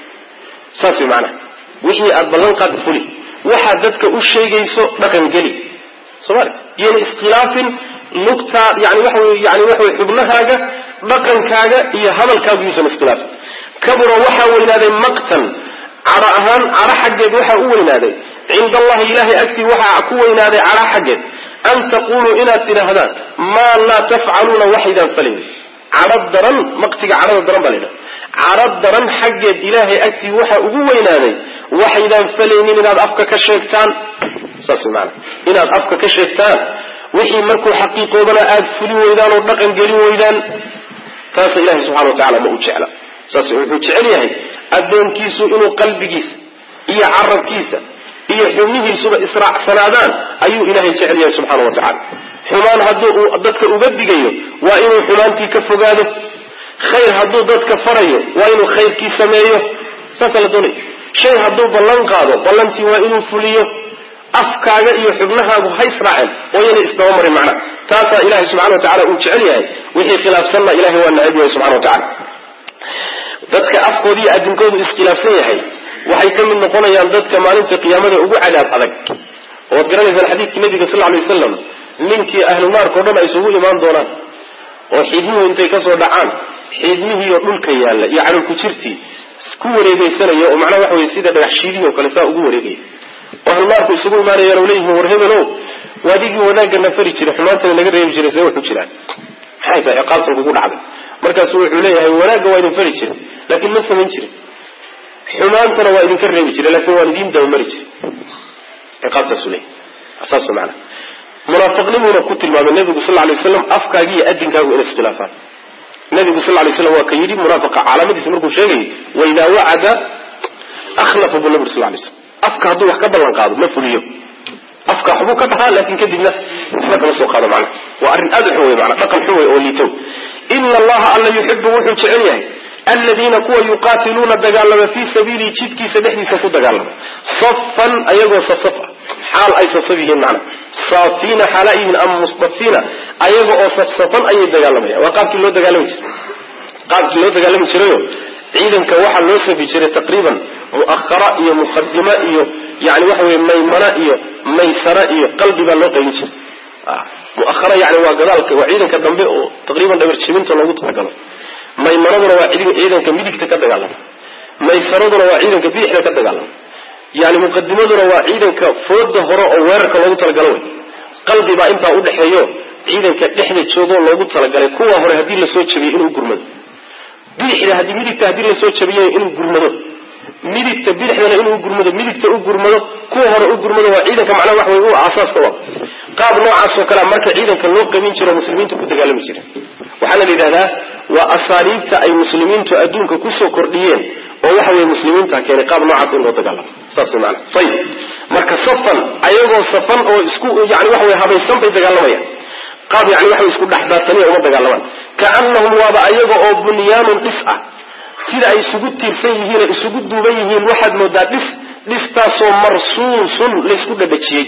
[SPEAKER 1] saas way macanaha wixii aad ballan qaadda fuli waxaad dadka u sheegayso dhaqan geli soomali iyona iskhilaafin lugtaa yani waxa wey yani waxa wey xubnahaaga dhaqankaaga iyo hadalkaagu yuusan iskhilaafin kabura waxaa weynaaday maqtan cadho ahaan cadho xaggeed waxaa u weynaaday cinda allahi ilahay agtii waxaa ku weynaaday cadho xaggeed an taquluu inaad tidhaahdaan maa laa tafcaluuna waxaydaan falayn cadho daran maqtiga cadhada daran baa la yidhaha cadho daran xaggeed ilaahay agtii waxaa ugu weynaaday waxaydaan falaynin inaad afka ka sheegtaan saas maana inaad afka ka sheegtaan wixii markuu xaqiiqoobana aada fulin weydaan oo dhaqan gelin weydaan taasa ilahay subxana wa tacala ma u jecla saas wuxuu jecel yahay addoonkiisu inuu qalbigiisa iyo carabkiisa iyo xubnihiisuba israacsanaadaan ayuu ilahay jecel yahay subxaana wa tacala xumaan hadduu uu dadka uga digayo waa inuu xumaantii ka fogaado khayr hadduu dadka farayo waa inuu khayrkii sameeyo saasa la doonaya shay hadduu ballan qaado ballantii waa inuu fuliyo afkaaga iyo xubnahaagu ha israaceen oo yana isdabamarin macnaha taasaa ilahay subxana wa tacala uu jecel yahay wixii khilaafsanna ilahay waa nacab yahay subxana wa tacala dadka afkooda iyo adinkoodu iskhilaafsan yahay waxay ka mid noqonayaan dadka maalinta qiyaamada ugu cadaab adag oad garanaysaan xadiidkii nabiga sal lay wasalam ninkii ahlu naarka o dhan ay isugu imaan doonaan oo xiidmuhu intay kasoo dhacaan xiidmihiioo dhulka yaalla iyo cadhulku jirtii ku wareegeysanaya oo macnaha waxa wey sida dhagax shiidihii oo kale saa ugu wareegaya oo ahlu naarku isugu imaanayaan oo leeyihin war hebelo waadigii wanaagana fari jiray xumaantana naga reebi jiray see waxu jiraan maxay tahay ciqaabtan kugu dhacday markaasu wuxuu leeyahay wanaagga waa idin fari jiray laakiin ma samayn jirin xumaantana waa idinka reebi jiray laakiin waan idiin dabamari jiray ciqaabtaasu leeyahy saas maana munaafiqnimuuna ku tilmaamay nabigu sal lay waslam afkaaga iyo adinkaagu inay iskhilaafaan nabigu sal lay slam waa ka yidhi munaafiqa calaamadiisa markuu sheegayay waidaa wacada akhlafa bu nabig sal lay slam afka hadduu wax ka ballan qaado ma fuliyo afka waxbuu ka dhahaa laakin kadibna waxba kama soo qaado macna waa arrin aad u xun wey mana dhaqan xun wey oo liitow ina allaha alla yuxibu wuxuu jecel yahay aladiina kuwa yuqaatiluuna dagaalama fii sabiilihi jidkiisa dhexdiisa ku dagaalama safan ayagoo sasaf ah xaal ay sasaf yihiin macna saafiina xaala yihiin ama mustafiina ayaga oo safsafan ayay dagaalamayaan waa qaabkii loo dagaalami jiray qaabkii loo dagaalami jirayo ciidanka waxaa loo safi jiray taqriiban mu'ahara iyo muqadima iyo yani waxa weye maymana iyo maysara iyo qalbi baa loo qaybin jiray muahara yani waa gadaalka waa ciidanka dambe oo taqriiban dhabar jibinta loogu talagalo maymanaduna waa ciidanka midigta ka dagaalama maysaraduna waa ciidanka bidixda ka dagaalama yani muqadimaduna waa ciidanka fooda hore oo weerarka loogu talagalo wey qalbi baa intaa udhexeeyo ciidanka dhexda joogoo loogu talagalay kuwa hore haddii lasoo jabiyay inuu gurmado bidixda haddii midigta haddii lasoo jabiyay inuu gurmado midigta bidixdana inuu gurmado midigta u gurmado kuwa hore u gurmado waa ciidanka macnaha wax wey u aasaaska wa qaab noocaas oo kalea marka ciidanka loo qabin jiro muslimiintu ku dagaalami jira waxaana la yidhahdaa waa asaaliibta ay muslimiintu adduunka kusoo kordhiyeen oo waxa weye muslimiinta keenay qaab noocaas in loo dagaalamo saas wey maana ayib marka safan ayagoo safan oo isku yani waxa wey habaysan bay dagaalamayaan qaab yani waxa isku dhexdaataniya uma dagaalamaan kaanahum waaba ayaga oo bunyaanun dhis ah sida ay isugu tiirsan yihiin o isugu duuban yihiin waxaad moodaa dhis dhistaasoo marsuusun laysku dhadhajiyey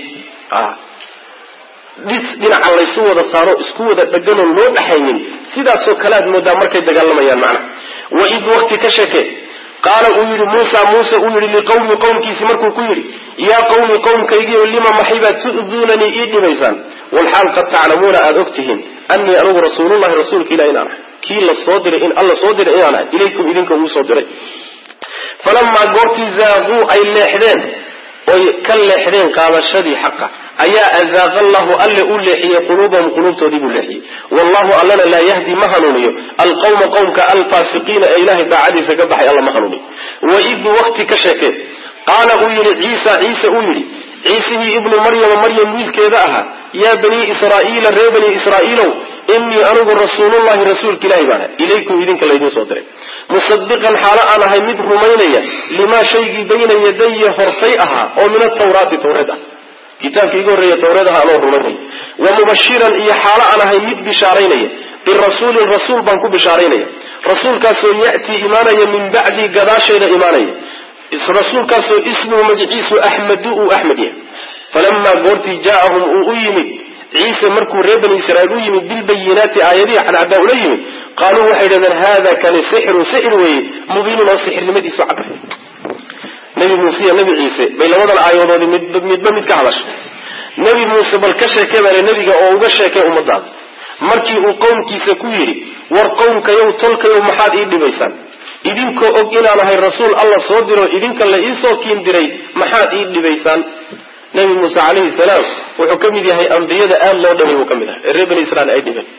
[SPEAKER 1] dhis dhinaca laysu wada saaro isku wada dheganoon loo dhaxaynin sidaasoo kale aad moodaa markay dagaalamayaan macna waid wakti ka sheeke qaala uu yidhi muusa muuse uu yidhi liqawmi qowmkiisi markuu ku yidhi yaa qawmi qowmkaygiio lima maxay baad tu'duunanii ii dhibaysaan walxaal qad taclamuuna aada og tihiin annii anugu rasuulullahi rasuulka ilah inaan ahay kii la soo diray in alla soo diray inaan ahay ilaykum idinka uu soo diray falamaa goortii zaaquu ay leexdeen oy ka leexdeen qaadashadii xaqa ayaa azaaqa allahu alle u leexiyey quluubahum quluubtoodii buu leexiyey wallahu allana laa yahdi ma hanuuniyo alqawma qowmka alfaasiqiina ee ilahay daacadiisa ka baxay alla ma hanuuniyo waid wakti ka sheekee qaala uu yidhi ciisa ciise uu yidhi ciisihii ibnu maryama maryam wiilkeeda ahaa yaa banii israa'iila ree banii israa'iilow inii anigu rasuulullahi rasuulka ilahi baan ahay ilaykum idinka laydin soo diray musadiqan xaalo aan ahay mid rumaynaya limaa shaygii bayna yadaya hortay ahaa oo min atawraati tawreed ah kitaabkii iga horreeya tawreed aha anoo rumaynaya wa mubashiran iyo xaalo aan ahay mid bishaaraynaya birasuulin rasuul baan ku bishaaraynaya rasuulkaasoo ya'tii imaanaya min bacdii gadaashayda imaanaya rasuulkaasoo ismuhu magiciisu axmedu uu axmed yahay falamaa goortii jaaahum uu u yimid ciise markuu reer bani israiil u yimid bilbayinaati aayadihi cadcaddaa ula yimid qaaluu waxay dhahdeen hada kani sixirun sixir weeye mubiinun oo sixirnimadiisu cadday nebi muuse iyo nebi ciise bay labadan aayadoodii midba mid ka hadashay nebi muuse bal ka sheekee bale nebiga oo uga sheekay ummadaada markii uu qowmkiisa ku yidhi war qowmkayow tolkayow maxaad ii dhibaysaan idinkoo og inaan ahay rasuul alla soo diro idinka la iisoo kiin diray maxaad ii dhibaysaan nebi muuse calayhi salaam wuxuu ka mid yahay ambiyada aada loo dhabay buu ka mid ahay ee reer bani israiil ay dhibeen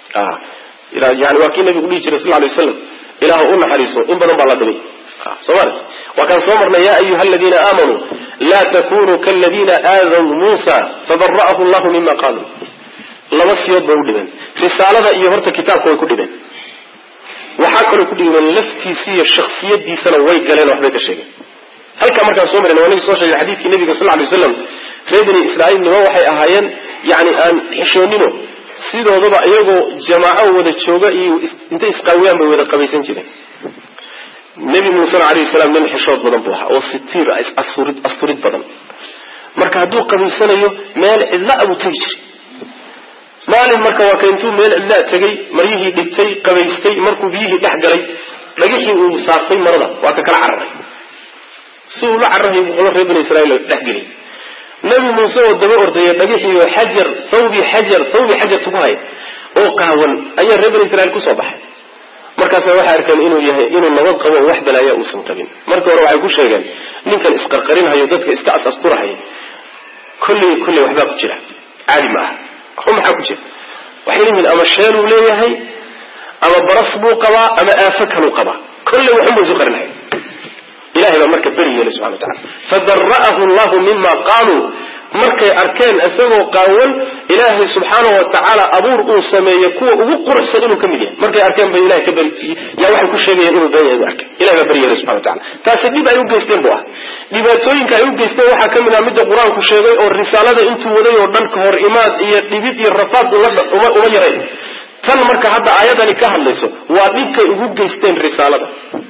[SPEAKER 1] yani waa kii nabigu dhihi jiray sal ly waslam ilaahu u naxariiso in badan baa la dhibay somal waa kaan soo marnay ya ayuha aladiina aamanuu laa takunuu kaladiina aadaw muusa fabara'ahu llahu mima qaaluu laba siyood bay u dhibeen risaalada iyo horta kitaabka way ku dhibeen waxaa kaloo ku dhibeen laftiisi iyo shaksiyadiisana way galeen waxbay ka sheegeen halkaa markaan soo marin waa nagi soo sheegay xadiidkii nabiga sal lay waslam reer bani israiil nimo waxay ahaayeen yani aan xishoonino sidoodaba iyagoo jamaaco wada jooga iyo intay isqaawiyaan bay wada qabaysan jireen nebi muusena alayhi salaam nin xishood badan buu ahaa oo sitiir asturid asturid badan marka hadduu qabaysanayo meel cidla abuu tegi jiray maalin marka waa ka intuu meel cidlaa tegay maryihii dhigtay qabaystay markuu biyihii dhex galay dhagixii uu saartay marada waa ka kala cararay si uu la cararhay buuxdo reer bani israiil dhexgeliyay nabi muuse oo daba ordaya dhagixii xajar thawbi xajar thawbi xajarta ku haya oo qaawan ayaa reer bani israiil kusoo baxay markaasa waxay arkeen inuu yahay inuu nabad qabo wax balaaya uusan qabin markii hore waxay ku sheegeen ninkan isqarqarinhayo dadka iska asasturahaya kolley kolley waxbaa ku jira caadi ma aha waxba maxaa ku jira waxay leeyihiin ama sheenuu leeyahay ama baras buu qabaa ama aafo kaluu qabaa kolley waxunba isu qarinhaya ilahay baa marka beri yeelay subxana watacala fadara'ahu llahu mima qaaluu markay arkeen isagoo qaawan ilaahay subxaana wa tacaala abuur uu sameeye kuwa ugu quruxsan inuu ka mid yahay markay arkeen ba ilahay ka beri yaa waxay ku sheegayeen inuu been yahay bu arkay ilahay baa beri yeelay subxana watacala taasi dhib ay u geysteen bu ah dhibaatooyinka ay u geysteen waxaa ka mid ah midda qur-aanku sheegay oo risaalada intuu waday oo dhan ka hor imaad iyo dhibid iyo rafaad uma uma yarayn tan marka hadda aayadani ka hadlayso waa dhibkay ugu geysteen risaalada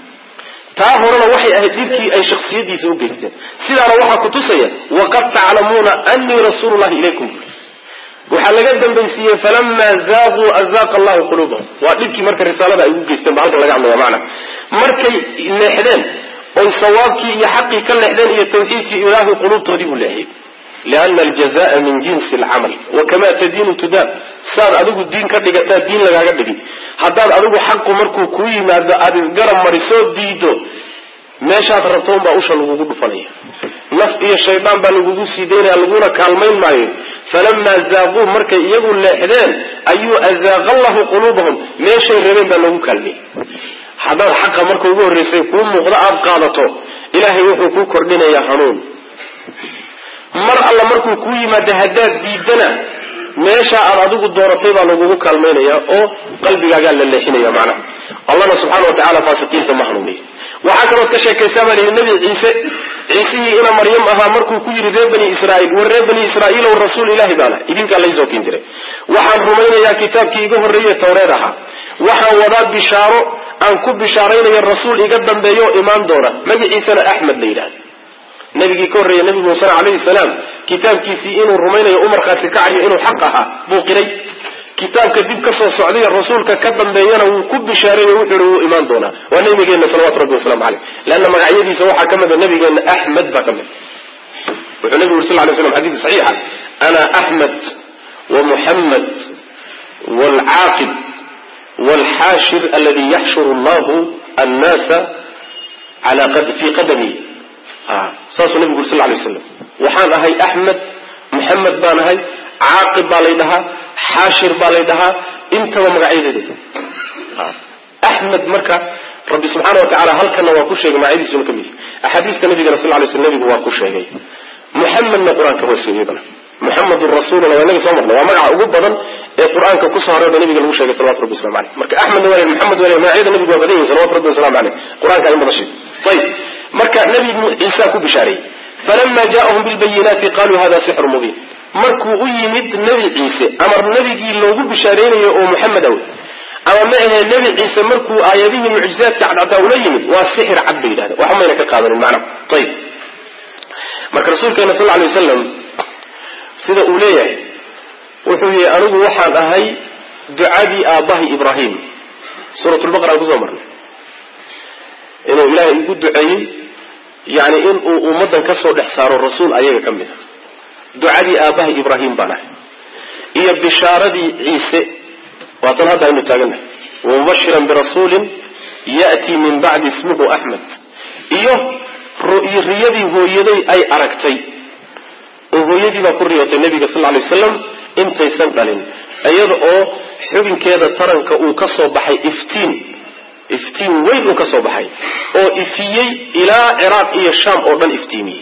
[SPEAKER 1] taa horena waxay ahayd dhibkii ay shaksiyadiisa u geysteen sidaana waxaa ku tusaya waqad taclamuuna anii rasuulu llahi ilaykum waxaa laga dambaysiiyey falamaa zaaquu azaaqa allahu quluubahum waa dhibkii marka risaalada ay ugu geysteen ba halkan laga hadlaya macna markay leexdeen oy sawaabkii iyo xaqii ka leexdeen iyo tawxiidkii ilaahay quluubtoodii buu leexiyey liana aljazaa min jinsi alcamal wakama tadiinu tudaab saad adigu diin ka dhigataa diin lagaaga dhigi haddaad adigu xaqu markuu kuu yimaado aada isgarab marisoo diido meeshaad rabto unbaa usha lagugu dhufanaya naf iyo shaydaan baa lagugu sii daynaya laguna kaalmayn maayo falamaa zaaquu markay iyagu leexdeen ayuu azaaqa allahu quluubahum meeshay rabeen baa lagu kaalmiyey haddaad xaqa marka ugu horreysay kuu muuqdo aada qaadato ilaahay wuxuu kuu kordhinayaa hanuun mar alla markuu kuu yimaado haddaad diidana meesha aad adigu dooratay baa lagugu kaalmaynaya oo qalbigaagaa la leexinaya macnaha allahna subxana wa tacala faasiqiinta ma hanuuniyo waxaa kalood ka sheekaysaa baa lihi nabi ciise ciisihii ina maryam ahaa markuu ku yidhi reer bani israaiil war reer bani israaiil ow rasuul ilahi baana idinkaa laysoo kin jiray waxaan rumaynayaa kitaabkii iga horreeye tawreed ahaa waxaan wadaa bishaaro aan ku bishaaraynayo rasuul iga dambeeyo oo imaan doona magaciisana axmed la yidhahda nabigii ka horreeya nabi muusena calayhi salaam kitaabkiisii inuu rumaynayo u markhaati kacayo inuu xaq ahaa buu qiray kitaabka dib ka soo socday rasuulka ka dambeeyana wuu ku bishaareeyo wuxuu ihi wuu imaan doonaa waa nabigeenna salawatu rabbi waslamu caleyh leanna magacyadiisa waxaa ka mida nabigeenna axmed baa ka mid wuxuu nabigu uri sal lay slam xadiid saxiixa ana axmed wa muxamed waalcaaqib waalxaashir aladi yaxshuru allahu annaasa fii qadami saasuu nabigu uri sal lay waslam waxaan ahay axmed muxamed baan ahay caaqib baa lay dhahaa xaashir baa lay dhahaa intaba magacyadeeda axmed marka rabbi subxaana wa tacala halkana waa ku sheegay magacyadiisuna ka mid axaadiista nabigana sal lay sl nabigu waa ku sheegay muxamedna qur-aanka hoose iyadana muxamedun rasuuluna waa inaga soo marna waa magaca ugu badan ee qur-aanka ku soo hareeba nabiga lagu sheegay salawatu rabbi waslamu aleyh marka axmedna waa muxamed waa magacyada nabigu waa badan yihin salawatu rabbi waslamu aleyh qur-aanka in badan sheeg ayib marka nabi ciisa ku bishaareeyey falama jaءahum bilbayinaati qaluu hada sixru mubiin markuu u yimid nebi ciise ama nebigii loogu bishaareynayo oo muxamed aw ama ma ahee nebi ciise markuu aayadihii mucjizaadka cadcadaa ula yimid waa sixir cad bay yidhahda waxba mayna ka qaadanin macnaha ayib marka rasuulkeena sal lay wasalam sida uu leeyahay wuxuu yihi anigu waxaan ahay ducadii aabbahay ibraahim suurat lbaqara aan kusoo marnay inuu ilaahay igu duceeyey yani in uu ummaddan ka soo dhex saaro rasuul ayaga ka mid a ducadii aabbahay ibraahim baan ahay iyo bishaaradii ciise waatan hadda aynu taagannahay wamubashiran birasuulin ya'tii min bacdi ismuhu axmed iyo riyadii hooyaday ay aragtay oo hooyadii baa ku riyootay nabiga sal lay wasalam intaysan dhalin iyada oo xubinkeeda taranka uu ka soo baxay iftiin iftiin weyn uu ka soo baxay oo ifiyey ilaa ciraaq iyo shaam oo dhan iftiimiyey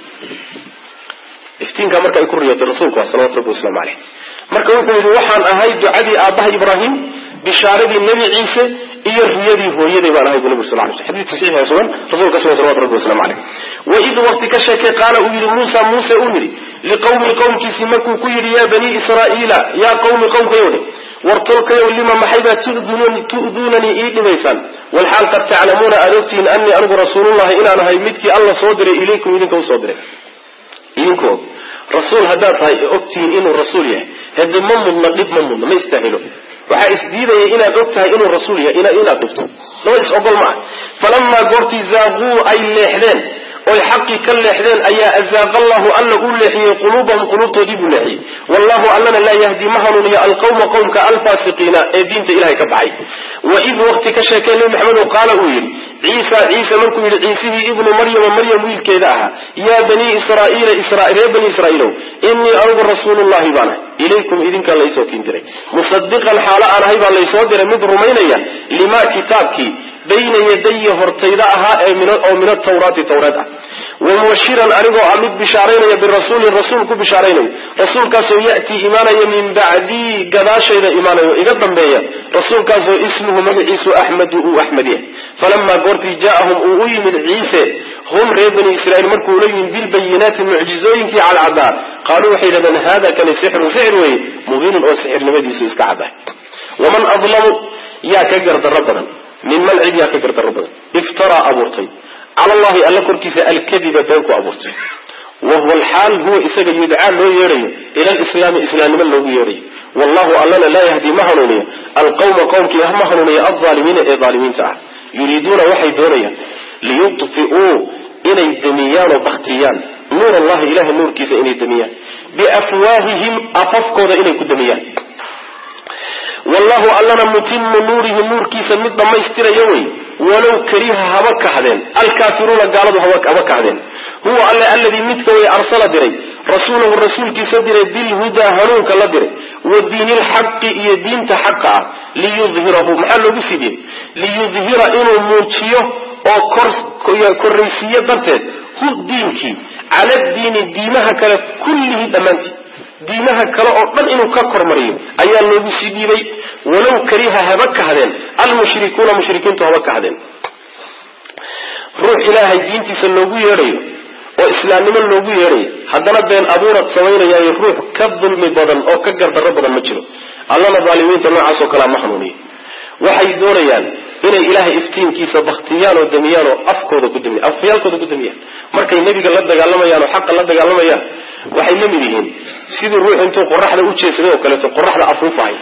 [SPEAKER 1] iftiinkaa marka ay ku riyootay rasuulku waa salawatu rabbi waslamu caleyh marka wuxuu yidhi waxaan ahay ducadii aabbaha ibraahim bishaaradii nebi ciise iyo riyadii hooyaday baan ahay bu nabig sal lay sl xadidka saxiixa sugan rasuulka sugan salawatu rabbi waslamu caleyh waid waqti ka sheekay qaala uu yidhi muusa muuse uu yidhi liqawmi qowmkiisii markuu ku yidhi yaa banii israa'iila yaa qawmi qowmkayowdhe war tolkayow lima maxaybaa tu'duunanii ii dhibaysaan walxaal qad taclamuuna aad ogtihiin anii anigu rasuulullahi inaan ahay midkii alla soo diray ilaykum idinka usoo diray idinkoo rasuul haddaad tahay ogtihiin inuu rasuul yahay hade ma mudna dhib ma mudna ma istaahilo waxaa isdiidaya inaad og tahay inuu rasuul yahay inaad dhibto laba is ogol ma ah falamaa goortii zaaquu ay leexdeen oy xaqii ka leexdeen ayaa azaaqa allahu alla uu leexiyey quluubahum quluubtoodii buu leexiyey wallahu allana laa yahdi ma hanuuniyo alqawma qowmka alfaasiqiina ee diinta ilahay ka baxay waid waqti ka sheekee nebi maxamedo qaala uu yidhi ciisa ciise markuu yidhi ciisihii ibnu maryama maryam wiilkeeda ahaa yaa banii israaiila reer bani israaiilow inii anigu rasuulullahi baan ahay ilaykum idinkaa laysoo kin diray musadiqan xaalo aan ahay baa laysoo diray mid rumaynaya limaa kitaabkii bayna yadaya hortayda ahaa oo min atawraati tawreed ah wamubashiran anigoo ah mid bishaaraynaya birasuulin rasuul ku bishaaraynayo rasuulkaasoo ya'tii imaanaya min bacdii gadaashayda imaanayo iga dambeeya rasuulkaasoo ismuhu magaciisu axmedu uu axmed yahay falamaa goortii jaa'ahum uu u yimid ciise hum reer bani israiil markuu la yimid bilbayinaati mucjizooyinkii cadcadaa qaaluu waxay yidhahdeen hada kani sixrun sixir weeye mubiinun oo sixirnimadiisu iska caddahay waman adlamu yaa ka gardarro badan minman cid yaa ka gardarro badan iftaraa abuurtay cala allahi alla korkiisa alkadiba been ku abuurtay wahuwa alxaal huwa isaga yudcaa loo yeedhayo ila alislaami islaamnimo loogu yeedhayo wallahu allana laa yahdi ma hanuuniyo alqawma qowmkii ma hanuuniyo alaalimiina ee aalimiinta ah yuriiduuna waxay doonayaan liyudfi'uu inay damiyaan oo baktiyaan nuur allahi ilahay nuurkiisa inay damiyaan biafwaahihim afafkooda inay ku damiyaan wallahu allana mutimu nuurihi nuurkiisa mid dhammaystirayo wey walow kariha haba kahdeen alkaafiruuna gaaladu haba kahdeen huwa alle alladii midka way arsala diray rasuulahu rasuulkiisa diray bilhudaa hanuunka la diray wa diini lxaqi iyo diinta xaqa ah liyudhirahu maxaa loogu sii diray liyudhira inuu muujiyo oo korraysiiyo darteed hu diinkii cala diini diimaha kale kullihi dhammaantii diimaha kale oo dhan inuu ka kormariyo ayaa loogu sii dhiibay walow kariha haba kahdeen almushrikuuna mushrikiintu haba kahdeen ruux ilaahay diintiisa loogu yeedhayo oo islaamnimo loogu yeedhayo haddana been abuurad samaynayaayo ruux ka dulmi badan oo ka gardarro badan ma jiro allana daalimiinta noocaasoo kalea ma hanuuniyo waxay doonayaan inay ilaahay iftiinkiisa baktiyaan oo damiyaan oo afkooda ku damiyan afyaalkooda ku damiyaan markay nebiga la dagaalamayaan oo xaqa la dagaalamayaan waxay la mid yihiin sidii ruux intuu qoraxda u jeesaday oo kaleeto qoraxda afuufahay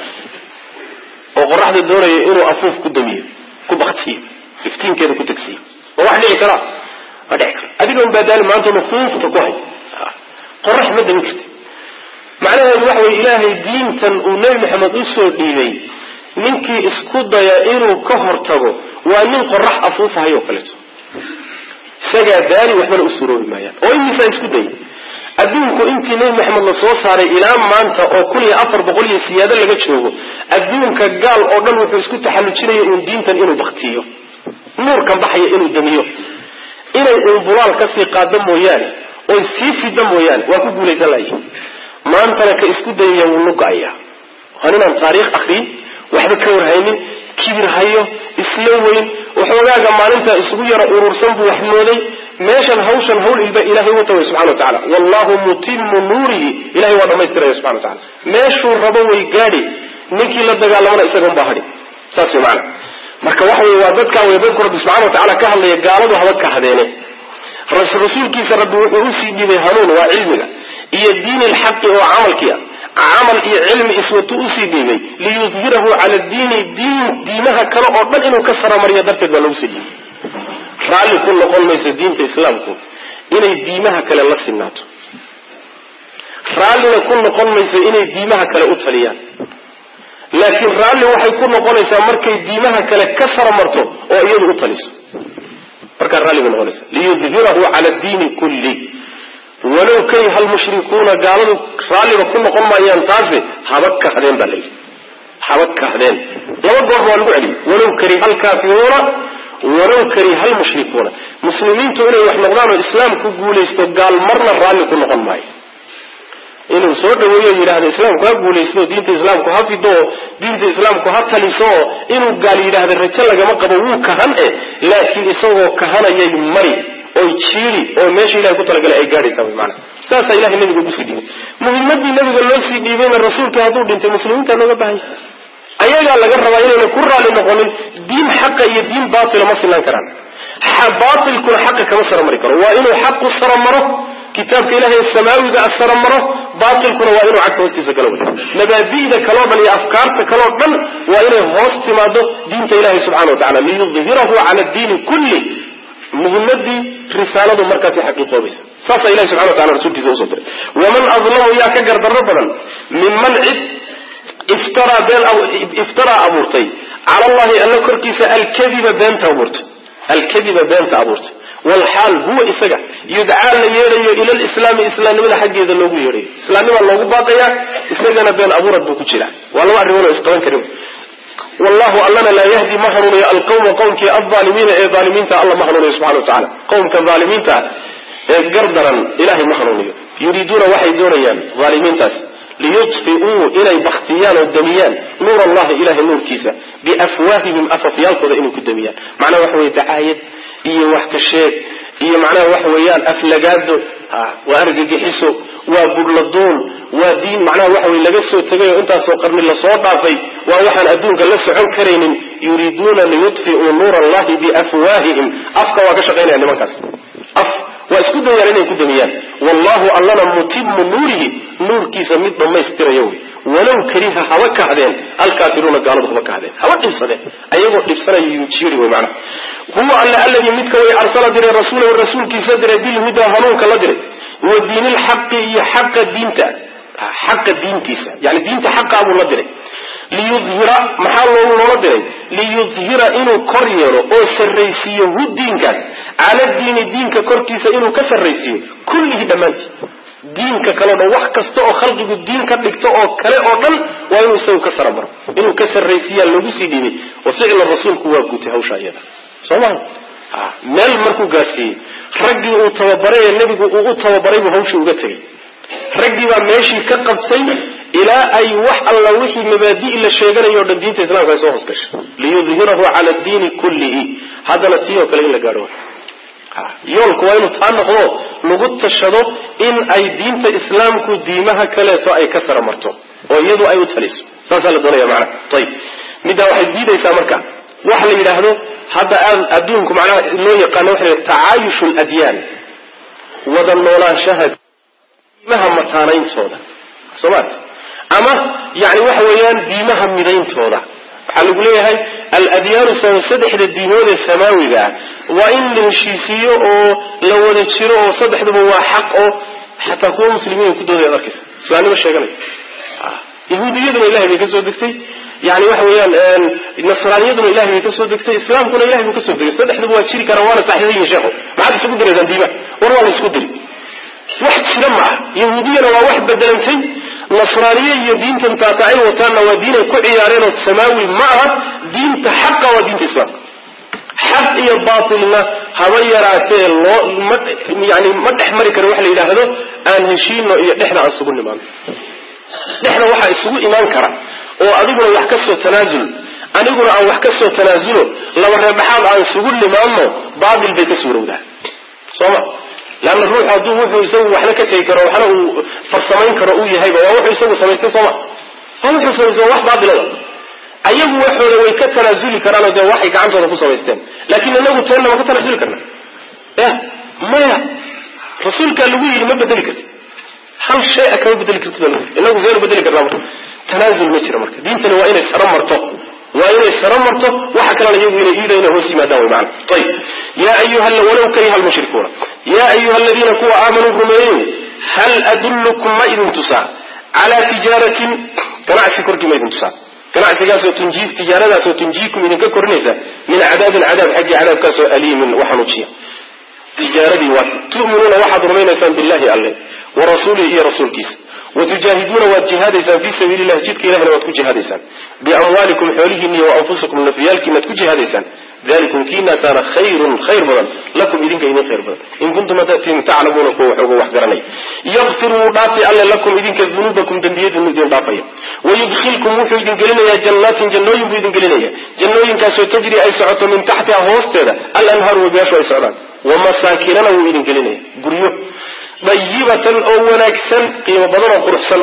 [SPEAKER 1] oo qoraxda doonaya inuu afuuf ku damiyo ku baktiyo iftiinkeeda ku tegsiyo ma wax dhici kara ma dhici karo adiga un baadaali maanta nufuufta ku hay qorax ma damin karti macnaheedu waxa weye ilaahay diintan uu nebi maxamed usoo dhiibay ninkii isku daya inuu ka hortago waa nin qorax afuufahay oo kaleeto isagaa daali waxbana u suroobi maayaan oo imisaa isku dayay adduunku intii nebi maxamed la soo saaray ilaa maanta oo kun iyo afar boqol iyo siyaado laga joogo adduunka gaal oo dhan wuxuu isku taxallujinaya uun diintan inuu baktiyo nuurkan baxaya inuu damiyo inay uun bulaal kasii qaado mooyaane oy sii fida mooyaane waa ku guulaysan layihin maantana ka isku dayaya wuu nuga-aya waa ninaan taariikh akriyin waxba ka warhaynin kibir hayo isla weyn waxoogaaga maalinta isugu yara urursan buu wax mooday meeshan hawshan hawl ilba ilahay wata way subxana wa tacala wallahu mutimu nuurihi ilahay waa dhamaystiraya subxana wa tacala meeshuu rabo way gaadhi ninkii la dagaalamana isagan baa hadhi saas way macana marka waxa wey waa dadkaa way dadku rabbi subxana wa tacala ka hadlaya gaaladu haba kahdeene rasuulkiisa rabbi wuxuu usii dhiibay hanuun waa cilmiga iyo diini lxaqi oo camalkii ah camal iyo cilmi iswatu usii dhiibay liyudhirahu cala diini diin diimaha kale oo dhan inuu ka saramariyo darteed baa lagu sii dhiibay raalli ku noqon mayso diinta islaamku inay diimaha kale la sinaato raallina ku noqon mayso inay diimaha kale u taliyaan laakiin raalli waxay ku noqonaysaa markay diimaha kale ka saramarto oo iyadu u taliso markaa raalli bay noqonaysa liyudhirahu cala diini kulli walow kariha almushrikuuna gaaladu raalliba ku noqon maayaan taase haba kahdeen baa layidhi haba kahdeen laba goor waa lagu celiyay walow kariha alkaafiruuna walow kariha almushrikuuna muslimiintu inay wax noqdaan oo islaamku guulaysto gaal marna raalli ku noqon maayo inuu soo dhaweeyo yidhahdo islaamku ha guulaysto diinta islaamku ha fido diinta islaamku ha taliso inuu gaal yidhaahdo rajo lagama qabo wuu kahan e laakiin isagoo kahanayay mari oy jiiri oo meesha ilahay ku talagalay ay gaadhaysaa wy maana saasaa ilahay nabiga ugu sii dhiibay muhimadii nabiga loo sii dhiibayna rasuulka hadduu dhintay muslimiinta looga baahanya ayagaa laga rabaa inayna ku raali noqonin diin xaqa iyo diin baatila ma sinaan karaan baatilkuna xaqa kama saramari karo waa inuu xaqu saramaro kitaabka ilahay samaawiga saramaro baatilkuna waa inuu cagta hoostiisa galo wey mabaadi'da kaloo dhan iyo afkaarta kaloo dhan waa inay hoos timaado diinta ilahay subxana wa tacala liyudhirahu cala diini kulli muhimadii risaaladu markaasi xaqiiqoobaysa saasaa ilahi subxana wa tacala rasuulkiisa usoo diray waman adlamu yaa ka gardarro badan minman cid iftaraa been iftaraa abuurtay cala allahi alla korkiisa alkadiba beenta abuurtay alkadiba beenta abuurtay walxaal huwa isaga yudcaa la yeedhayo ila lislaami islaamnimada xaggeeda loogu yeedhayo islaamnimaa loogu baaqayaa isagana been abuurad buu ku jira waa laba arrimood oo isqaban karin wallahu allana laa yahdi ma hanuuniyo alqawma qowmkii alaalimiina ee aalimiinta alla ma hanuuniyo subxana wa tacala qowmka aalimiinta ee gardaran ilahay ma hanuuniyo yuriiduuna waxay doonayaan aalimiintaas liyudfiuu inay baktiyaan oo damiyaan nuur allahi ilahay nuurkiisa biafwaahihim afafyaalkooda inay ku damiyaan macnaha waxa weye dacaayad iyo wax ka sheeg iyo macnaha waxa weeyaan aflagaado waa argagixiso waa budhladuun waa diin macnaha waxa weye laga soo tegay oo intaasoo qarni lasoo dhaafay waa waxaan adduunka la socon karaynin yuriiduuna liyudfiuu nuur allahi biafwaahihim afka waa ka shaqaynaya nimankaas af waa isku dayaan inay ku damiyaan wallahu allana mutimu nuurihi nuurkiisa mid dhammaystirayo wey walow kariha haba kahdeen alkaafiruuna gaaladu haba kahdeen haba dhibsadeen ayagoo dhibsanaya jiiri wey macnaha huwa alle alladii midka way arsala diray rasuulahu rasuulkiisa diray bilhudaa hanuunka la diray wa diinilxaqi iyo xaqa diinta xaqa diintiisa yani diinta xaqaa buu la diray liyudhira maxaa loogu loola diray liyudhira inuu kor yeelo oo sarraysiiyo hu diinkaas cala diini diinka korkiisa inuu ka sarraysiiyo kullihi dhammaantii diinka kale o dhan wax kasta oo khalqigu diin ka dhigto oo kale oo dhan waa inuu isagu ka sara maro inuu ka sarraysiiyaa loogu sii dhiibay wa ficla rasuulku waa gutay hawsha iyada soo maha meel markuu gaadhsiiyey raggii uu tababaray ee nebigu uu u tababaray buu hawshii uga tegay raggii baa meeshii ka qabtay ilaa ay wax alla wixii mabaadi' la sheeganayo o dhan diinta islamka ay soo hoos gashay liyudhirahu cala diini kullihi haddana tii oo kale in la gaadho yoolku waa inuu taa noqdo lagu tashado in ay diinta islaamku diimaha kaleeto ay ka sara marto oo iyadu ay u taliso saasaa la doonaya macnaha ayib middaa waxay diidaysaa marka waxa la yidhaahdo hadda aad adduunku macnaha loo yaqaano waxa la tacaayushu ladyaan wada noolaanshaha diimaha mataanayntooda soo ma ama yani waxa weeyaan diimaha midayntooda waxaa lagu leeyahay aladyaanu saddexda diimood ee samaawiga ah waa in la heshiisiiyo oo la wada jiro oo saddexduba waa xaq oo xataa kuwa muslimiin ku doodaya ad arkaysa islaamnimo sheeganaya yahuudiyaduna ilahay bay kasoo degtay yani waxa weeyaan nasraaniyaduna ilahay bay kasoo degtay islaamkuna ilahay buu kasoo degay saddexduba waa jiri karaan waana saxdayin sheekho maxaad isugu diraysaan diimaha war waa la isku diri wax jira ma ah yahuudiyana waa wax bedelantay nasraaniye iyo diintan taatacay wataanna waa diinay ku ciyaareen oo samaawi ma aha diinta xaqa waa diinta islaamka xaq iyo baatilna haba yaraatee loo ma yani ma dhex mari karo waxa la yidhaahdo aan heshiino iyo dhexda aan isugu nimaano dhexda waxaa isugu imaan kara oo adiguna wax ka soo tanaasul aniguna aan wax ka soo tanaasulo laba reerdhaxaad aan isugu nimaano baatil bay ka suurowdaa sooma leanna ruux hadduu wuxuu isagu waxna ka tegi karo waxna uu farsamayn karo uu yahayba waa wuxuu isagu samaystay sooma waa wuxuu samaystay wax baatilada ayagu waxooda way ka tanaasuli karaanoo dee waxay gacantooda ku samaysteen laakiin inagu teenna ma ka tanaasuli karna ya maya rasuulkaa lagu yidhi ma bedeli karti hal shay a kama bedeli kartid inagu seenu bedeli karnaa marka tanaasul ma jira marka diintani waa inay saro marto waa inay saro marto waxa kalena iyagu inay iida inay hoos yimaadaan way macana ayib yaa ayuha walaw kariha almushrikuuna yaa ayuha aladiina kuwa aamanuu rumeeyeyo hal adullukum ma idin tusaa calaa tijaaratin ganacsi korkii ma idin tusaa ganacsigaasoo tunji tijaaradaasoo tunjiikum idinka korinaysa min cadaabin cadaab xaggii cadaabkaasoo aliimin waxanuujiya tijaaradii waa tu'minuuna waxaad rumaynaysaan billahi alle wa rasuulihi iyo rasuulkiisa watujaahiduuna waad jihaadaysaan fii sabiili llahi jidka ilahina waad ku jihaadaysaan biamwaalikum xoolihiina iyo waanfusikum nafyaalkiinaad ku jihaadaysaan dalikum kiinaasaana khayrun khayr badan lakum idinka idin khayr badan in kuntum hadatin taclamuuna kuwa waxooga wax garanaya yakfir wuu dhaafi alle lakum idinka dunuubakum dembiyadiinu idin dhaafaya wayudkhilkum wuxuu idin gelinayaa jannaatin jannooyin buu idin gelinaya jannooyinkaasoo tajri ay socoto min taxtiha hoosteeda alanhaaru wabiyaashu ay socdaan wamasaakinana wuu idin gelinaya guryo dayibatan oo wanaagsan qiimo badan oo quruxsan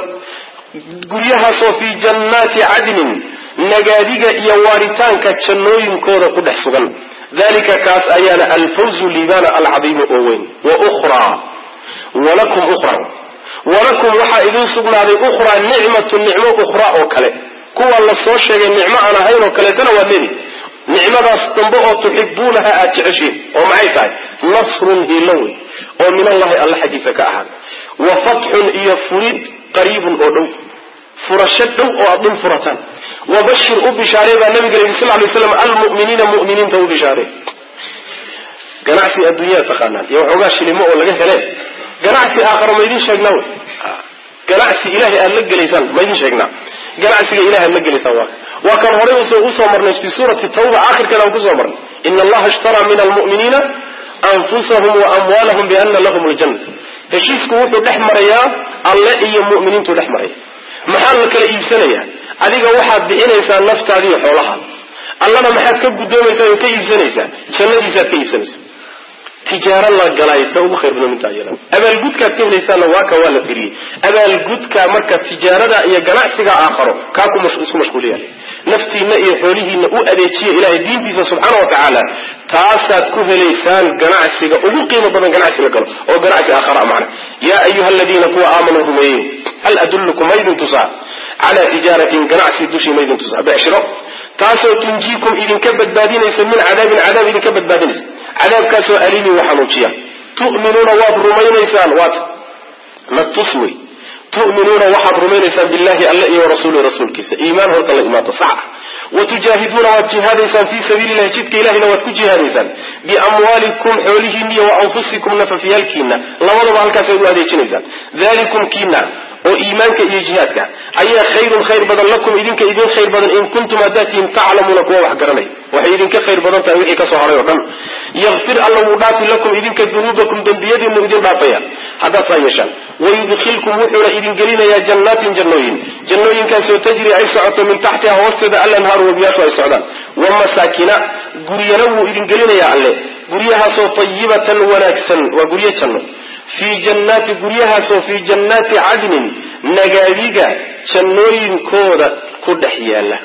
[SPEAKER 1] guryahaasoo fii jannaati cadnin nagaadiga iyo waaritaanka jannooyinkooda ku dhex sugan dalika kaas ayaana alfawzu liibaana alcadiimu oo weyn wa ukhraa walakum ukhraa walakum waxaa idiin sugnaaday ukhraa nicmatu nicmo ukhraa oo kale kuwa la soo sheegay nicmo aan ahayn oo kaleetana waad leedi nicmadaas dambe oo tuxibuunaha aad jeceshiin oo maxay tahay nasrun hiilo wey oo min allahi alla xaggiisa ka ahaada wa fatxun iyo furid qariibun oo dhow furasho dhow oo aad dhul furataan wabashir u bishaarey baa nabiga yidhi sal lay slam almu'miniina mu'miniinta u bishaarey ganacsi adduunyada taqaanaan iyo waxoogaa shilimo oo laga hele ganacsi aakhara maydin sheegnaa wey ganacsi ilahay aad la gelaysaan maydin sheegnaa ganacsiga ilahay aad la gelaysaan waa waa kan horey usoo marnay fi suurati tawba aakhirkeeda aan kusoo marnay ina allaha ishtaraa min almu'miniina anfusahum wa amwaalahum biana lahum ljanna heshiisku wuxuu dhex marayaa alle iyo mu'miniintuu dhex maraya maxaa la kala iibsanayaa adiga waxaad bixinaysaa naftaadi iyo xoolahaada allana maxaad ka guddoomaysaa oo ka iibsanaysaa jannadiisaad ka iibsanaysaa tijaaro la galay ta ugu khayr badan minta iyada abaalgudkaad ka helaysaana waa ka waa la firiyey abaalgudka marka tijaarada iyo ganacsiga aakharo kaa ku isku mashquuliya naftiina iyo xoolihiina u adeejiya ilahay diintiisa subxaana wa tacaala taasaad ku helaysaan ganacsiga ugu qiimo badan ganacsi la galo oo ganacsi aakhara macna yaa ayuha aladiina kuwa aamanuu rumeeyey hal adullukum maydin tusaa calaa tijaaratin ganacsi dushii maydin tusaa becshiro taasoo tunjiikum idinka badbaadinaysa min cadaabin cadaab idinka badbaadinaysa cadaabkaasoo aliimin wa xanuujiya tu'minuuna waad rumaynaysaan waat na tus wey tu'minuuna waxaad rumaynaysaan billahi alle iyo warasuulihi rasuulkiisa iimaan horta la imaanto sax ah wa tujaahiduuna waad jihaadaysaan fii sabiili illahi jidka ilahina waad ku jihaadaysaan biamwaalikum xoolihiina iyo wa anfusikum nafafyaalkiina labadaba halkaasaad u adeejinaysaan dalikum kiina oo iimaanka iyo jihaadka ayaa khayrun khayr badan lakum idinka idin khayr badan in kuntum haddaad tihiin taclamuuna kuwa wax garanay waxay idinka khayr badan tahay wixii kasoo haray oo dhan yakfir alla wuu dhaafi lakum idinka dunuubakum dembiyadiinu idin dhaafaya haddaad saa yeeshaan wayudkhilkum wuxuuna idin gelinayaa jannaatin jannooyin jannooyinkaasoo tajri ay socoto min taxtiha hoosteeda alanhaaru wabiyaashu ay socdaan wa masaakina guryana wuu idin gelinayaa alle guryahaasoo tayibatan wanaagsan waa guryo janno fii jannaati guryahaasoo fii jannaati cadnin nagaadiga jannooyinkooda ku dhex yaala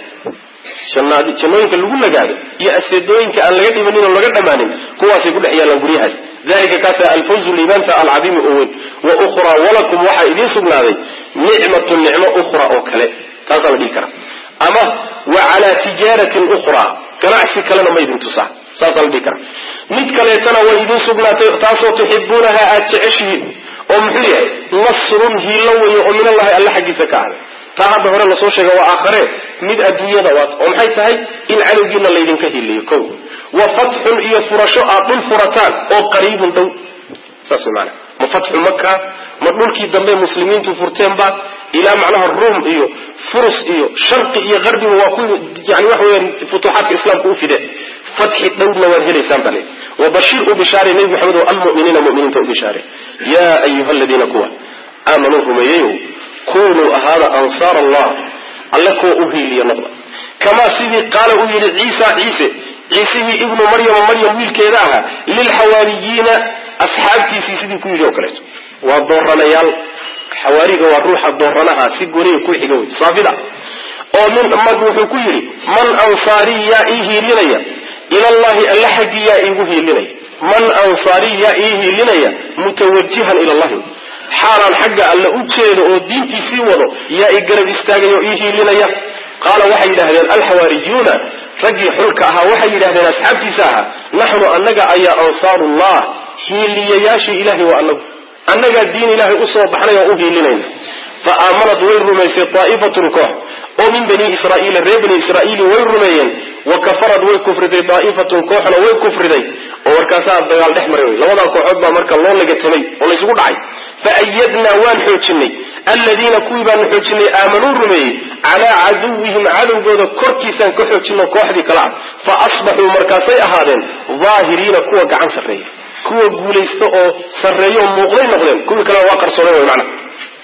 [SPEAKER 1] jannooyinka lagu nagaado iyo aseedooyinka aan laga dhimanin oo laga dhammaanin kuwaasay ku dhex yaalaan guryahaas dalika kaasa alfawzu liibaanta alcadiimi oo weyn wa ukhraa walakum waxaa idiin sugnaaday nicmatun nicmo ukhra oo kale taasaa la dhihi karaa ama wa calaa tijaaratin ukhraa ganacsi kalena ma idin tusaa saasaa la dhihi karaa mid kaleetana way idin sugnaatay taasoo tuxibuunaha aada jeceshihiin oo muxuu yahay nasrun hiilo weeye oo min allahi alle xaggiisa ka ahday taa hadda hore lasoo sheega waa aakhare mid adduunyada waat oo maxay tahay in cadowgiina laydinka hiliyo kow wa fatxun iyo furasho aad dhul furataan oo qariibun dhow saas way maanaa ma fatxu maka ma dhulkii dambe muslimiintu furteenba ilaa macnaha ruum iyo furus iyo sharqi iyo qarbiba waa ku yani waxa weyaan futuuxaadka islaamka u fideen fatxi dhowrna waad helaysaan bale wabashir u bishaare nebi maxamed oo almuminiina muminiinta u bishaare yaa ayuha aladiina kuwa aamanuu rumeeyeyow kunuu ahaada ansaar allah alle kuwa u hiiliya noqda kamaa sidii qaala uu yidhi ciisa ciise ciisihii ibnu maryama maryam wiilkeeda ahaa lilxawaariyiina asxaabtiisii sidii ku yidhi oo kaleeto waa dooranayaal xawaariga waa ruuxa dooranaha si goniga ku xiga wey saafida oo min mag wuxuu ku yidhi man ansaarii yaa ii hiilinaya ilallahi alle xaggii yaa iigu hiilinaya man ansaarii yaa ii hiilinaya mutawajihan ila allahi xaalaan xagga alle u jeedo oo diintiisii wado yaa i garab istaagay oo ii hiilinaya qaala waxay yidhahdeen alxawaariyuuna raggii xulka ahaa waxay yidhahdeen asxaabtiisa ahaa naxnu annaga ayaa ansaarullah hiiliyayaashii ilahay waa anagu annagaa diin ilaahay usoo baxnay oo u hiilinayna fa aamanad way rumaysay daa'ifatun koox oo min bani israa'iila reer bani israa'iili way rumeeyeen wa kafarad way kufriday daa'ifatun kooxna way kufriday oo markaasaa dagaal dhex maray wey labadaa kooxood baa marka loo lagatamay oo laysugu dhacay fa ayadnaa waan xoojinay alladiina kuwii baanu xoojinay aamanuu rumeeyey calaa caduwihim cadowgooda korkiisaan ka xoojino kooxdii kale ah fa asbaxuu markaasay ahaadeen daahiriina kuwa gacan sarreeya kuwa guulaysta oo sarreeyo muuqday noqdeen kuwii kalena waa qarsoonay way macna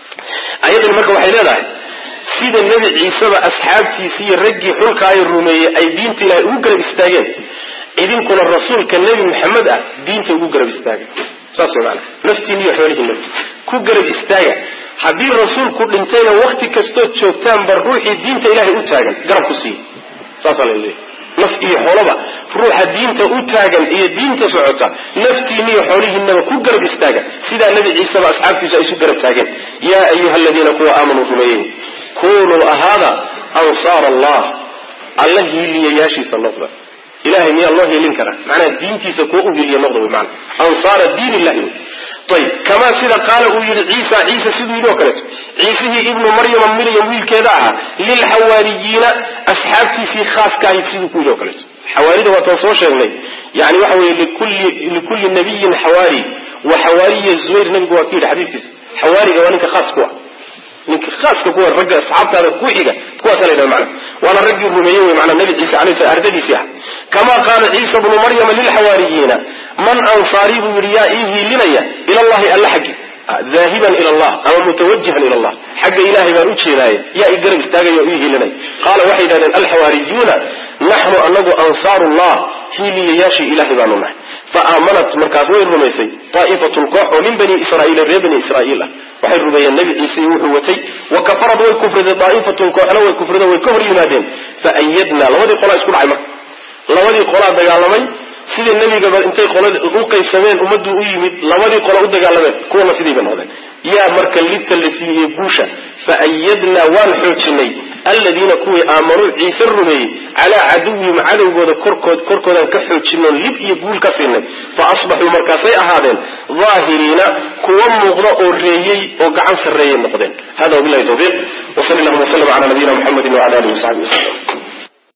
[SPEAKER 1] ayadani marka waxay leedahay sida nebi ciiseba asxaabtiisii iyo raggii xulkaayo rumeeyey ay diinta ilaahay ugu garab istaageen idinkuna rasuulka nebi maxamed ah diinta ugu garab istaaga saas way maanaa naftiina iyo xoolihiina ku garab istaaga haddii rasuulku dhintayna wakti kastood joogtaanba ruuxii diinta ilaahay u taagan garab ku siiya saasaa la leeyahy naf iyo xoolaba ruuxa diinta u taagan iyo diinta socota naftiina iyo xoolihiinaba ku garab istaaga sidaa nebi ciiseba asxaabtiisu ay isu garab taageen yaa ayuha aladiina kuwa aamanuu rumeeyey kunuu ahaada ansaar allah alla hiiliyayaashiisa noqda ilahay miyaa loo hiilin karaa macnaha diintiisa kuwa u hiiliya noqda wy maana ansaara diin illahi ayb kamaa sida qaala uu yidhi ciisa ciise siduu yidhi oo kaleeto ciisihii ibnu maryama miryam wiilkeeda ahaa lilxawaariyiina asxaabtiisii khaaska ahayd siduu ku yidhi oo kaleeto xawaarida waataan soo sheegnay yani waxa weye likulli nabiyin xawaari wa xawaariya zubayr nabigu waa ku yidhi xadiiskiisa xawaariga waa ninka khaas ku ah ninka khaaska kuwa ragga asxaabtaada ku xiga kuwaasa la yidhaha macna waana raggii rumeeyey wey macnaa nabi ciise alayhi salam ardadiisii ah kamaa qaala ciisa bnu maryama lilxawaariyiina man ansaarii buu yidhi yaa ii hiilinaya ila allahi alla xaggi daahiban ila allah ama mutawajihan ila allah xagga ilahay baan u jeedaaye yaa i garab istaagaya oo ii hiilinaya qaala waxay yidhahdeen alxawaariyuuna naxnu anagu ansaaru llah hiiliyayaashii ilahay baanu nahay fa aamanat markaas way rumaysay daa'ifatun koox oo min bani israa'iila reer bani israa'iil ah waxay rumeeyeen nebi ciise iyo wuxuu watay wa kafarad way kufriday daa'ifatun kooxna way kufrida way ka hor yimaadeen fa ayadnaa labadii qolaa isku dhacay marka labadii qolaa dagaalamay sidii nebigaba intay qolada u qaybsameen ummaddu u yimid labadii qola u dagaalameen kuwana sidiiba noqdeen yaa marka libta la siiyey guusha fa ayadnaa waan xoojinay aladiina kuwii aamanuu ciise rumeeyey calaa caduwihim cadowgooda korkood korkoodaan ka xoojinoon lib iyo guul ka siinay fa asbaxuu markaasay ahaadeen daahiriina kuwa muuqda oo reeyey oo gacan sarreeyay noqdeen hada wabilahi tawfiiq wsal llahuma wslm cala nabiyina muxamedi wala alihi wasaxbi waslm